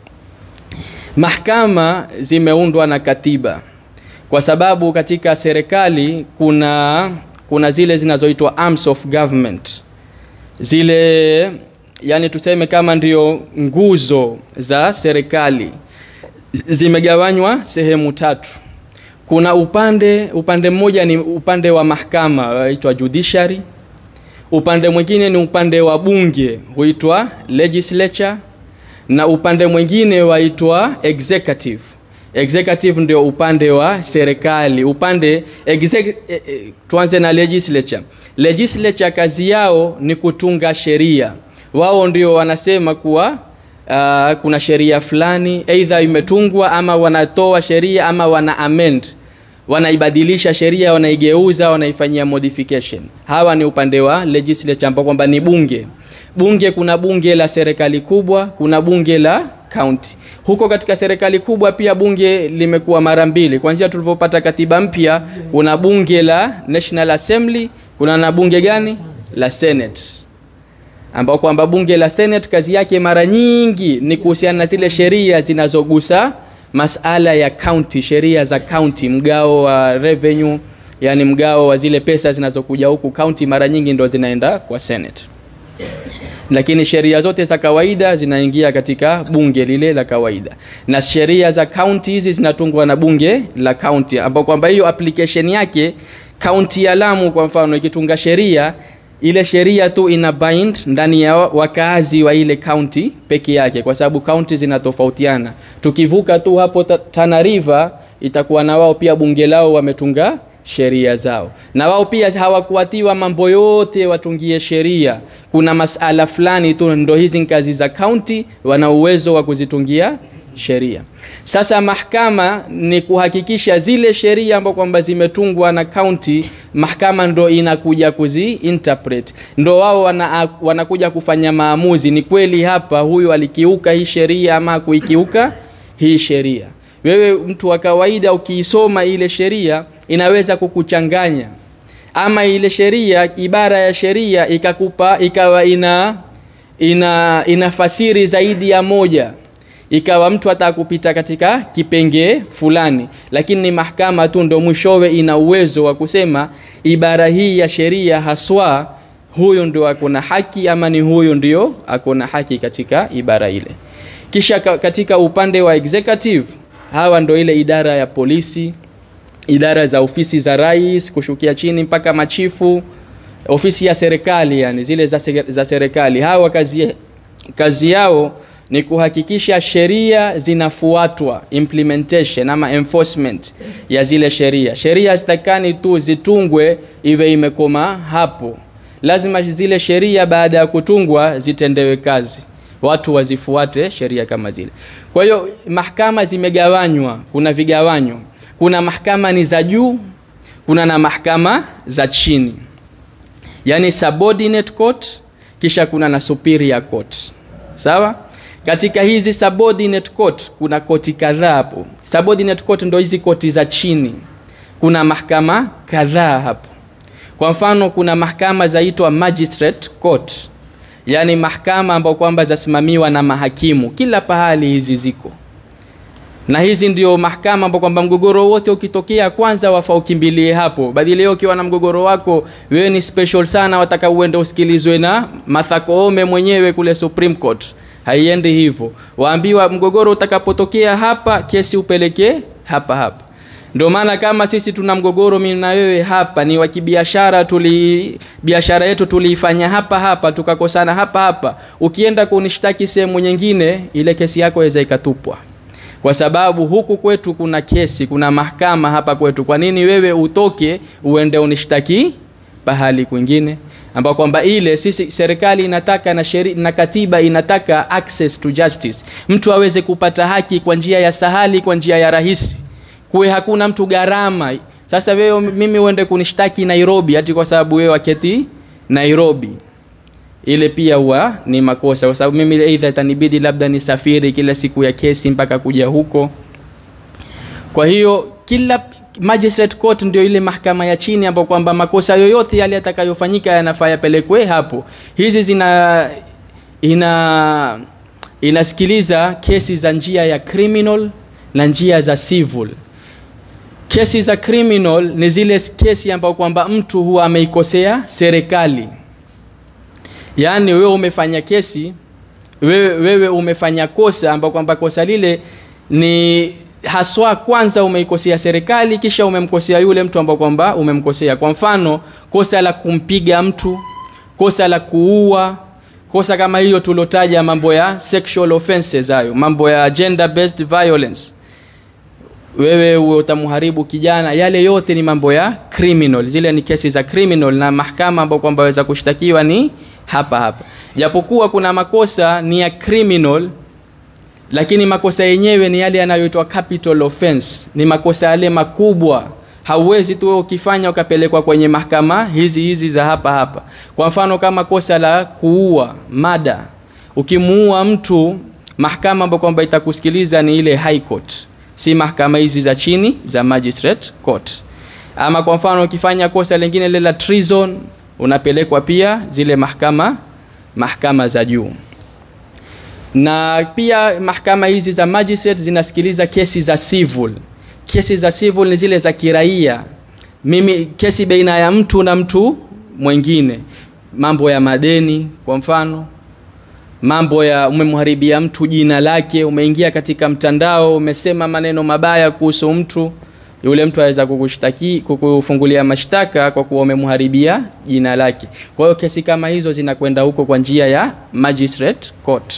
mahakama zimeundwa na katiba kwa sababu katika serikali kuna kuna zile zinazoitwa arms of government zile yani tuseme kama ndio nguzo za serikali zimegawanywa sehemu tatu kuna upande upande mmoja ni upande wa mahakama huitwa judiciary upande mwingine ni upande wa bunge huitwa legislature na upande mwingine waitwa executive executive ndio upande wa serikali upande exec, eh, eh, tuanze na legislature legislature kazi yao ni kutunga sheria wao ndio wanasema kuwa uh, kuna sheria fulani eidha imetungwa ama wanatoa sheria ama wana amend wanaibadilisha sheria wanaigeuza wanaifanyia modification hawa ni upande wa legislature ambao kwamba ni bunge bunge kuna bunge la serikali kubwa kuna bunge la county huko katika serikali kubwa pia bunge limekuwa mara mbili kwanzia tulivyopata katiba mpya kuna bunge la national assembly kuna na bunge gani la senate ambao kwamba bunge la senate kazi yake mara nyingi ni kuhusiana na zile sheria zinazogusa masala ya county sheria za county mgao wa revenue yani mgao wa zile pesa zinazokuja huku county mara nyingi ndo zinaenda kwa senate lakini sheria zote za kawaida zinaingia katika bunge lile la kawaida na sheria za county hizi zinatungwa na bunge la county ambao kwamba hiyo application yake county ya Lamu kwa mfano ikitunga sheria ile sheria tu ina bind ndani ya wakazi wa ile county peke yake kwa sababu county zinatofautiana tukivuka tu hapo ta- Tana River itakuwa na wao pia bunge lao wametunga sheria zao na wao pia hawakuatiwa mambo yote watungie sheria kuna masala fulani tu ndo hizi kazi za county wana uwezo wa kuzitungia sheria sasa mahakama ni kuhakikisha zile sheria ambao kwamba zimetungwa na county mahakama ndo inakuja kuzi interpret ndo wao wana, wanakuja kufanya maamuzi ni kweli hapa huyu alikiuka hii sheria ama kuikiuka hii sheria wewe mtu wa kawaida ukiisoma ile sheria inaweza kukuchanganya ama ile sheria ibara ya sheria ikakupa ikawa ina ina inafasiri zaidi ya moja ikawa mtu hata kupita katika kipengee fulani lakini ni mahakama tu ndo mwishowe ina uwezo wa kusema ibara hii ya sheria haswa huyu ndio akona haki ama ni huyu ndio akona haki katika ibara ile kisha ka- katika upande wa executive hawa ndo ile idara ya polisi idara za ofisi za rais kushukia chini mpaka machifu ofisi ya serikali yani zile za, se- za serikali hawa kazi, kazi yao ni kuhakikisha sheria zinafuatwa implementation ama enforcement ya zile sheria sheria zitakani tu zitungwe iwe imekoma hapo lazima zile sheria baada ya kutungwa zitendewe kazi watu wazifuate sheria kama zile kwa hiyo mahakama zimegawanywa kuna vigawanyo kuna mahakama ni za juu kuna na mahakama za chini yani subordinate court kisha kuna na superior court sawa katika hizi subordinate court kuna koti kadhaa hapo subordinate court ndo hizi koti za chini kuna mahakama kadhaa hapo kwa mfano kuna mahakama zaitwa magistrate court yaani mahakama ambao kwamba zasimamiwa na mahakimu kila pahali hizi ziko na hizi ndio mahakama ambao kwamba mgogoro wote ukitokea kwanza wafa ukimbilie hapo badhi leo ukiwa na mgogoro wako wewe ni special sana wataka uende usikilizwe na Martha Koome mwenyewe kule Supreme Court haiendi hivyo waambiwa mgogoro utakapotokea hapa kesi upelekee hapa hapa ndio maana kama sisi tuna mgogoro mimi na wewe hapa ni wa kibiashara tuli biashara yetu tuliifanya hapa hapa tukakosana hapa hapa ukienda kunishtaki sehemu nyingine ile kesi yako iweza ikatupwa kwa sababu huku kwetu kuna kesi kuna mahakama hapa kwetu kwa nini wewe utoke uende unishtaki pahali kwingine ambao kwamba ile sisi serikali inataka na sheri, na katiba inataka access to justice mtu aweze kupata haki kwa njia ya sahali kwa njia ya rahisi kuwe hakuna mtu gharama sasa wewe mimi uende kunishtaki nairobi hati kwa sababu wewe waketi nairobi ile pia huwa ni makosa kwa sababu mimi aidha itanibidi labda nisafiri kila siku ya kesi mpaka kuja huko kwa hiyo kila magistrate court ndio ile mahakama ya chini ambapo kwamba makosa yoyote yale yatakayofanyika yanafaa yapelekwe hapo hizi zina ina inasikiliza kesi za njia ya criminal na njia za civil kesi za criminal ni zile kesi ambapo kwamba mtu huwa ameikosea serikali yaani wewe umefanya kesi wewe, wewe umefanya kosa ambao kwamba kosa lile ni haswa kwanza umeikosea serikali kisha umemkosea yule mtu ambao kwamba umemkosea kwa mfano kosa la kumpiga mtu kosa la kuua kosa kama hiyo tulotaja mambo ya sexual offenses hayo mambo ya gender based violence wewe uwe utamharibu kijana yale yote ni mambo ya criminal zile ni kesi za criminal na mahakama ambao kwamba waweza kushtakiwa ni hapa hapa japokuwa kuna makosa ni ya criminal lakini makosa yenyewe ni yale yanayoitwa capital offense ni makosa yale makubwa hauwezi tu wewe ukifanya ukapelekwa kwenye mahakama hizi hizi za hapa hapa kwa mfano kama kosa la kuua mada ukimuua mtu mahakama ambayo kwamba itakusikiliza ni ile high court si mahakama hizi za chini za magistrate court ama kwa mfano ukifanya kosa lingine lile la treason unapelekwa pia zile mahakama mahakama za juu na pia mahakama hizi za magistrate zinasikiliza kesi za civil kesi za civil ni zile za kiraia mimi kesi baina ya mtu na mtu mwingine mambo ya madeni kwa mfano mambo ya umemharibia mtu jina lake umeingia katika mtandao umesema maneno mabaya kuhusu mtu yule mtu aweza kukushtaki kukufungulia mashtaka kwa kuwa umemharibia jina lake kwa hiyo kesi kama hizo zinakwenda huko kwa njia ya magistrate court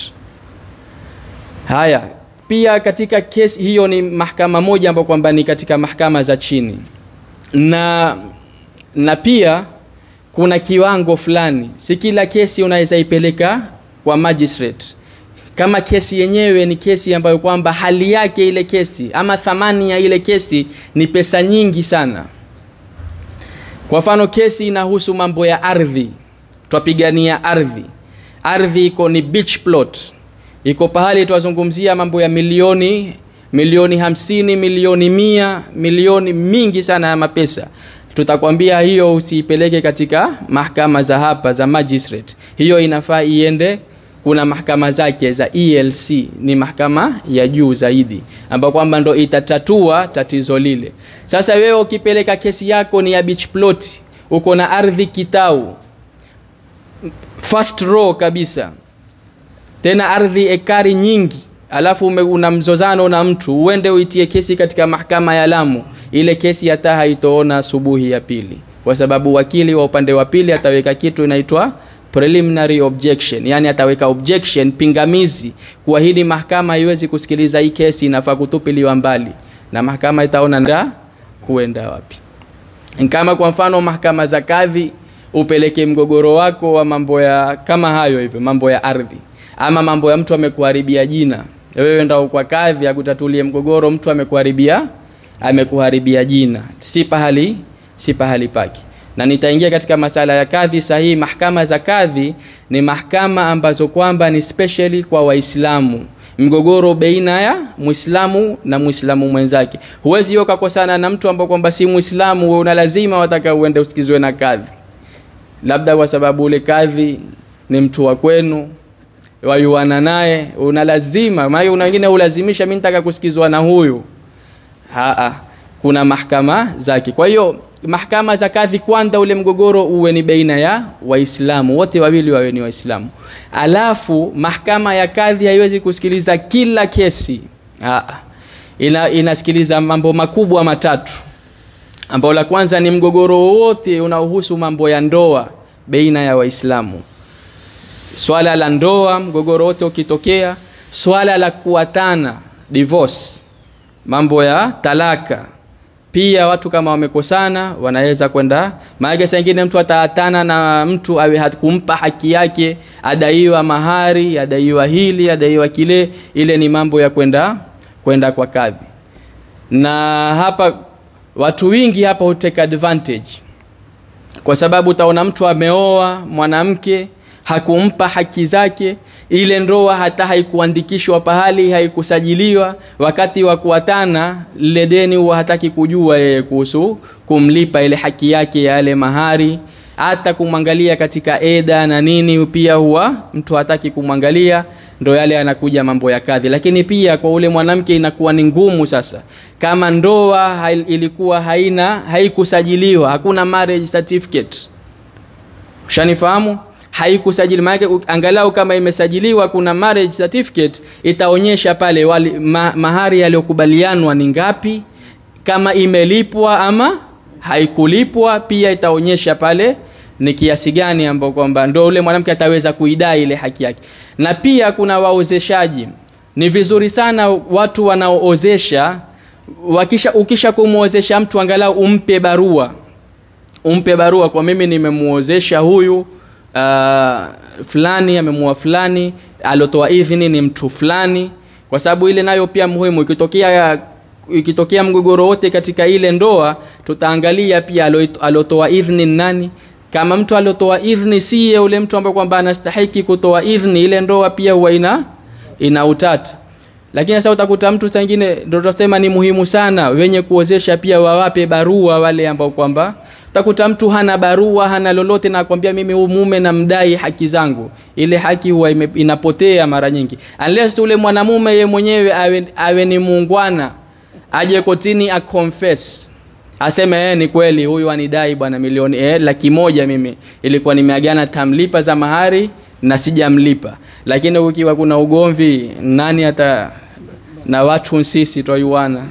haya pia katika kesi hiyo ni mahakama moja ambayo kwamba ni katika mahakama za chini na na pia kuna kiwango fulani si kila kesi unaweza ipeleka kwa magistrate kama kesi yenyewe ni kesi ambayo kwamba hali yake ile kesi ama thamani ya ile kesi ni pesa nyingi sana kwa mfano kesi inahusu mambo ya ardhi twapigania ardhi ardhi iko ni beach plot iko pahali twazungumzia mambo ya milioni milioni hamsini milioni mia milioni mingi sana ya mapesa tutakwambia hiyo usiipeleke katika mahakama za hapa za magistrate hiyo inafaa iende kuna mahakama zake za elc ni mahakama ya juu zaidi ambayo kwamba ndo itatatua tatizo lile sasa wewe ukipeleka kesi yako ni ya beach plot uko na ardhi kitau first row kabisa tena ardhi ekari nyingi alafu ume, una mzozano na mtu uende uitie kesi katika mahakama ya Lamu, ile kesi hata haitoona asubuhi ya pili, kwa sababu wakili wa upande wa pili ataweka kitu inaitwa preliminary objection, yani ataweka objection, pingamizi kuwa hili mahakama haiwezi kusikiliza hii kesi, inafaa kutupiliwa mbali, na mahakama itaona nda kuenda wapi. Kama kwa mfano mahakama za kadhi, upeleke mgogoro wako wa mambo ya kama hayo hivyo, mambo ya ardhi ama mambo ya mtu amekuharibia jina, wewe ndio kwa kadhi akutatulie mgogoro, mtu amekuharibia amekuharibia jina, si pahali si pahali pake na nitaingia katika masala ya kadhi sahihi mahkama za kadhi ni mahkama ambazo kwamba ni specially kwa waislamu mgogoro baina ya mwislamu na mwislamu mwenzake huwezi hiyo ukakosana na mtu ambao kwamba si mwislamu wewe una lazima wataka uende usikizwe na kadhi labda kwa sababu ule kadhi ni mtu wa kwenu wayuana naye una lazima maana una wengine ulazimisha mimi nitaka kusikizwa na huyu Haa, kuna mahkama zake kwa hiyo mahkama za kadhi kwanza ule mgogoro uwe ni baina ya waislamu wote wawili wawe ni waislamu alafu mahkama ya kadhi haiwezi kusikiliza kila kesi Haa, ina, inasikiliza mambo makubwa matatu ambao la kwanza ni mgogoro wowote unaohusu mambo ya ndoa baina ya waislamu swala la ndoa mgogoro wote ukitokea swala la kuatana divorce mambo ya talaka pia watu kama wamekosana wanaweza kwenda maanake saa ingine mtu ataatana na mtu awe hakumpa haki yake adaiwa mahari adaiwa hili adaiwa kile ile ni mambo ya kwenda kwenda kwa kadhi na hapa watu wingi hapa hutake advantage kwa sababu utaona mtu ameoa mwanamke hakumpa haki zake ile ndoa hata haikuandikishwa pahali haikusajiliwa wakati wa kuatana lile deni huwa hataki kujua yeye kuhusu kumlipa ile haki yake ya yale mahari hata kumwangalia katika eda na nini pia huwa mtu hataki kumwangalia ndo yale anakuja mambo ya kadhi lakini pia kwa ule mwanamke inakuwa ni ngumu sasa kama ndoa hai- ilikuwa haina haikusajiliwa hakuna marriage certificate ushanifahamu haikusajili maanake u- angalau kama imesajiliwa kuna marriage certificate itaonyesha pale wali, ma, mahari yaliyokubalianwa ni ngapi kama imelipwa ama haikulipwa pia itaonyesha pale ni kiasi gani ambao kwamba ndo ule mwanamke ataweza kuidai ile haki yake na pia kuna waozeshaji ni vizuri sana watu wanaoozesha wakisha ukisha kumwozesha mtu angalau umpe barua umpe barua kwa mimi nimemuozesha huyu uh, fulani amemuoa fulani alotoa idhini ni mtu fulani kwa sababu ile nayo pia muhimu ikitokea ikitokea mgogoro wote katika ile ndoa tutaangalia pia alo- alotoa idhini ni nani kama mtu alotoa idhini siye ule mtu ambaye kwamba anastahiki kutoa idhini ile ndoa pia huwa ina ina utata lakini sasa utakuta mtu sangine ndio tunasema ni muhimu sana wenye kuozesha pia wawape barua wale ambao kwamba utakuta mtu hana barua hana lolote na akwambia mimi huyu mume namdai haki zangu ile haki huwa ime- inapotea mara nyingi unless tu ule mwanamume ye mwenyewe awe, awe ni muungwana aje kotini aconfess aseme eh, ni kweli huyu anidai bwana milioni eh, laki moja mimi ilikuwa nimeagana tamlipa za mahari na sijamlipa lakini ukiwa kuna ugomvi nani hata na watu sisi twayuana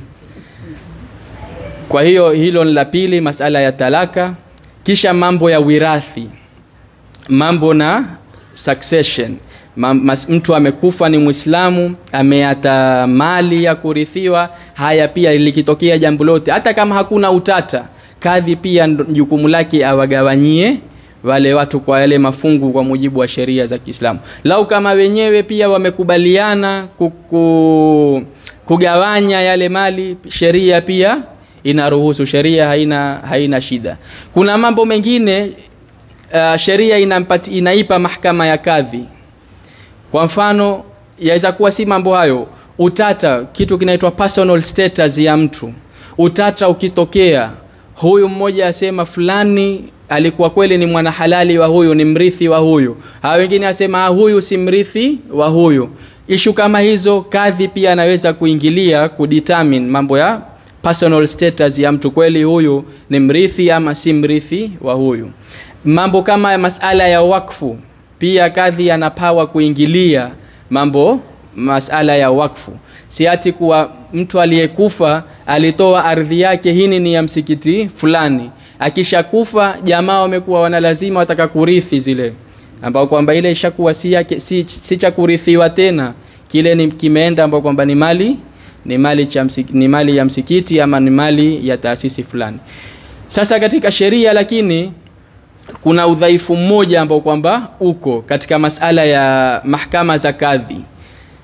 kwa hiyo hilo ni la pili masala ya talaka kisha mambo ya wirathi mambo na succession Ma, mas, mtu amekufa ni mwislamu ameata mali ya kurithiwa haya pia likitokea jambo lote hata kama hakuna utata kadhi pia ndo- jukumu lake awagawanyie wale watu kwa yale mafungu kwa mujibu wa sheria za kiislamu lau kama wenyewe pia wamekubaliana kuku, kugawanya yale mali sheria pia inaruhusu sheria haina haina shida kuna mambo mengine uh, sheria inampati, inaipa mahakama ya kadhi kwa mfano yaweza kuwa si mambo hayo utata kitu kinaitwa personal status ya mtu utata ukitokea huyu mmoja asema fulani alikuwa kweli ni mwanahalali wa huyu ni mrithi wa huyu hawa wengine asema "Ah, huyu si mrithi wa huyu ishu kama hizo kadhi pia anaweza kuingilia kudetermine mambo ya personal status ya mtu kweli huyu ni mrithi ama si mrithi wa huyu mambo kama ya masala ya wakfu pia kadhi ana pawa kuingilia mambo masala ya wakfu si ati kuwa mtu aliyekufa alitoa ardhi yake hini ni ya msikiti fulani akishakufa jamaa wamekuwa wana lazima wataka kurithi zile ambao kwamba ile ishakuwa si, yake, si, si cha kurithiwa tena kile ni kimeenda ambao kwamba ni mali ni mali, cha msik, ni mali ya msikiti ama ni mali ya taasisi fulani sasa katika sheria lakini kuna udhaifu mmoja ambao kwamba uko katika masala ya mahkama za kadhi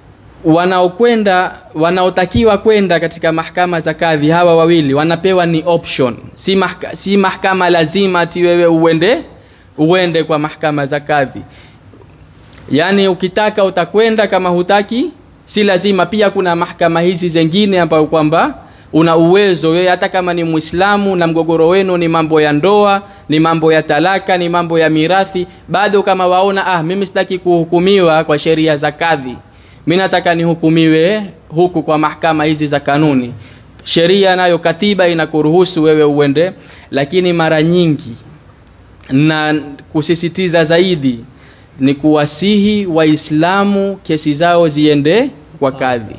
wanaokwenda wanaotakiwa kwenda katika mahakama za kadhi hawa wawili wanapewa ni option si, mahka, si mahakama lazima ati wewe uende uende kwa mahakama za kadhi yaani ukitaka utakwenda kama hutaki si lazima pia kuna mahakama hizi zengine ambayo kwamba una uwezo wewe hata kama ni mwislamu na mgogoro wenu ni mambo ya ndoa ni mambo ya talaka ni mambo ya mirathi bado kama waona ah mimi sitaki kuhukumiwa kwa sheria za kadhi mi nataka nihukumiwe huku kwa mahakama hizi za kanuni sheria nayo katiba inakuruhusu wewe uende lakini mara nyingi na kusisitiza zaidi ni kuwasihi waislamu kesi zao ziende kwa kadhi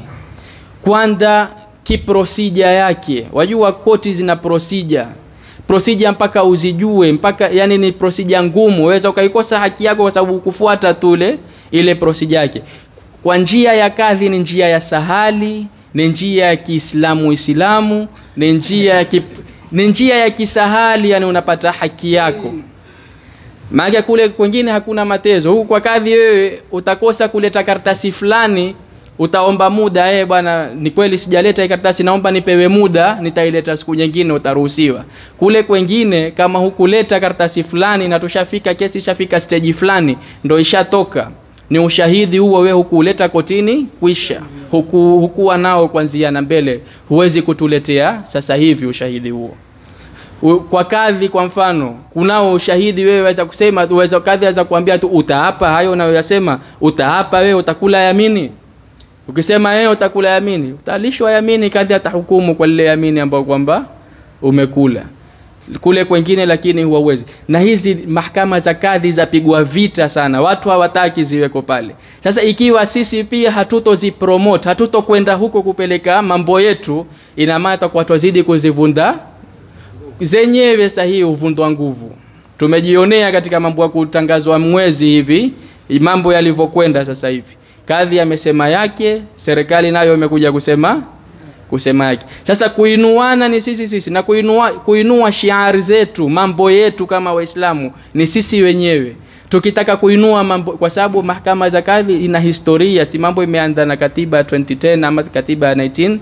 kwanza kiprosija yake wajua koti zina prosija prosija mpaka uzijue mpaka yani ni prosija ngumu waweza ukaikosa haki yako kwa sababu kufuata tule ile prosija yake kwa njia ya kadhi ni njia ya sahali ni njia ya kiislamu islamu ni njia ya ki, ni njia ya kisahali yani unapata haki yako maana kule kwengine hakuna matezo huku kwa kadhi wewe utakosa kuleta karatasi fulani utaomba muda eh bwana ni kweli sijaleta hii karatasi naomba nipewe muda nitaileta siku nyingine utaruhusiwa kule kwengine kama hukuleta karatasi fulani na tushafika kesi ishafika stage fulani ndo ishatoka ni ushahidi huo wewe hukuuleta kotini kwisha huku, hukuwa nao kwanzia na mbele huwezi kutuletea sasa hivi ushahidi huo U- kwa kadhi kwa mfano kunao ushahidi wewe waweza kusema uweza kadhi aweza kuambia tu utaapa hayo unayoyasema utaapa wewe utakula yamini ukisema yeye utakula yamini utalishwa yamini kadhi atahukumu kwa lile yamini ambayo kwamba umekula kule kwengine lakini huwawezi na hizi mahakama za kadhi zapigwa vita sana watu hawataki ziweko pale sasa ikiwa sisi pia hatutozipromote hatutokwenda huko kupeleka mambo yetu ina maana tutakuwa twazidi kuzivunda zenyewe sahihi huvundwa nguvu tumejionea katika mambo ya kutangazwa mwezi hivi mambo yalivyokwenda sasa hivi kadhi amesema yake serikali nayo imekuja kusema kusema yake sasa kuinuana ni sisi sisi na kuinua, kuinua shiari zetu mambo yetu kama waislamu ni sisi wenyewe tukitaka kuinua mambo kwa sababu mahakama za kadhi ina historia si mambo imeanza na katiba ya 2010 ama katiba ya 19,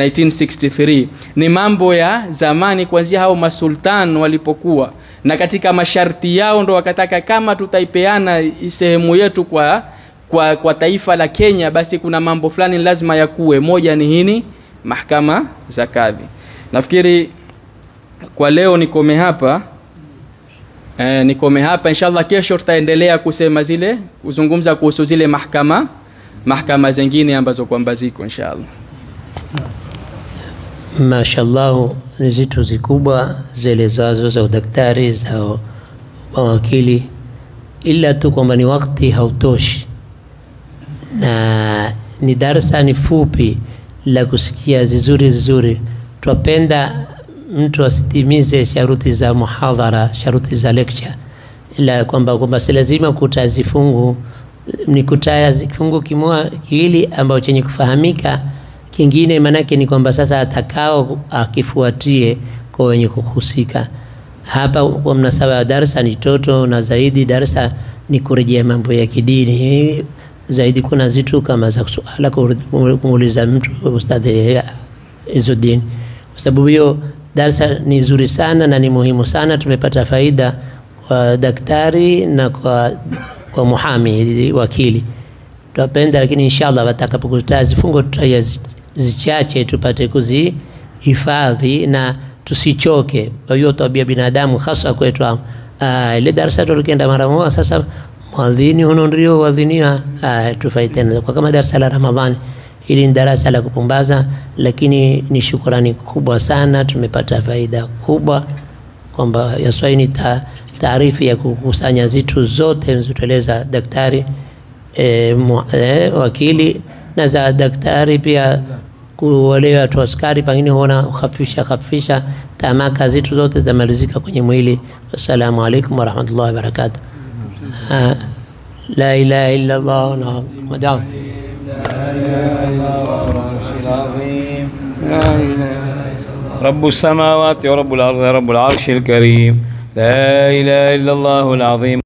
1963 ni mambo ya zamani kuanzia hao masultan walipokuwa na katika masharti yao ndo wakataka kama tutaipeana sehemu yetu kwa kwa, kwa taifa la Kenya basi kuna mambo fulani lazima yakuwe moja ni hini mahakama za kadhi nafikiri kwa leo nikome hapa e, nikome hapa inshallah kesho tutaendelea kusema zile kuzungumza kuhusu zile mahakama mahakama zingine ambazo kwamba ziko inshallah mashallahu ni zitu zikubwa zielezazo za udaktari za mawakili ila tu kwamba ni wakati hautoshi na ni darsa ni fupi la kusikia zizuri zizuri twapenda mtu asitimize sharuti za muhadhara sharuti za lecture ila kwamba kwamba si lazima kuta zifungu ni kutaya kifungu kimoja kiwili ambao chenye kufahamika kingine maanake ni kwamba sasa atakao akifuatie kwa wenye kuhusika hapa kwa mnasaba wa darsa ni toto na zaidi darsa ni kurejea mambo ya kidini zaidi kuna zitu kama za suala kumuuliza mtu ustadhi Izzuddin kwa sababu hiyo darsa ni nzuri sana na ni muhimu sana tumepata faida kwa daktari na kwa kwa muhami wakili tutapenda lakini inshallah watakapokutaa zifungo tutaya zichache tupate kuzihifadhi na tusichoke kwa hiyo tabia binadamu hasa kwetu uh, ile darasa tulikwenda mara moja sasa mwadhini huno ndio wadhinia uh, tufai tena kwa kama darasa la Ramadhani hili ni darasa la kupumbaza lakini ni shukrani kubwa sana tumepata faida kubwa kwamba yaswai ni ta, taarifu ya kukusanya zitu zote mzitueleza daktari e, mu, e, wakili na za daktari pia wale watu askari pengine huona khafisha khafisha tamaka zitu zote zamalizika kwenye mwili assalamu alaikum warahmatullahi wabarakatuh la ilaha illa allah na madam رب السماوات ورب الأرض رب العرش الكريم لا إله إلا الله العظيم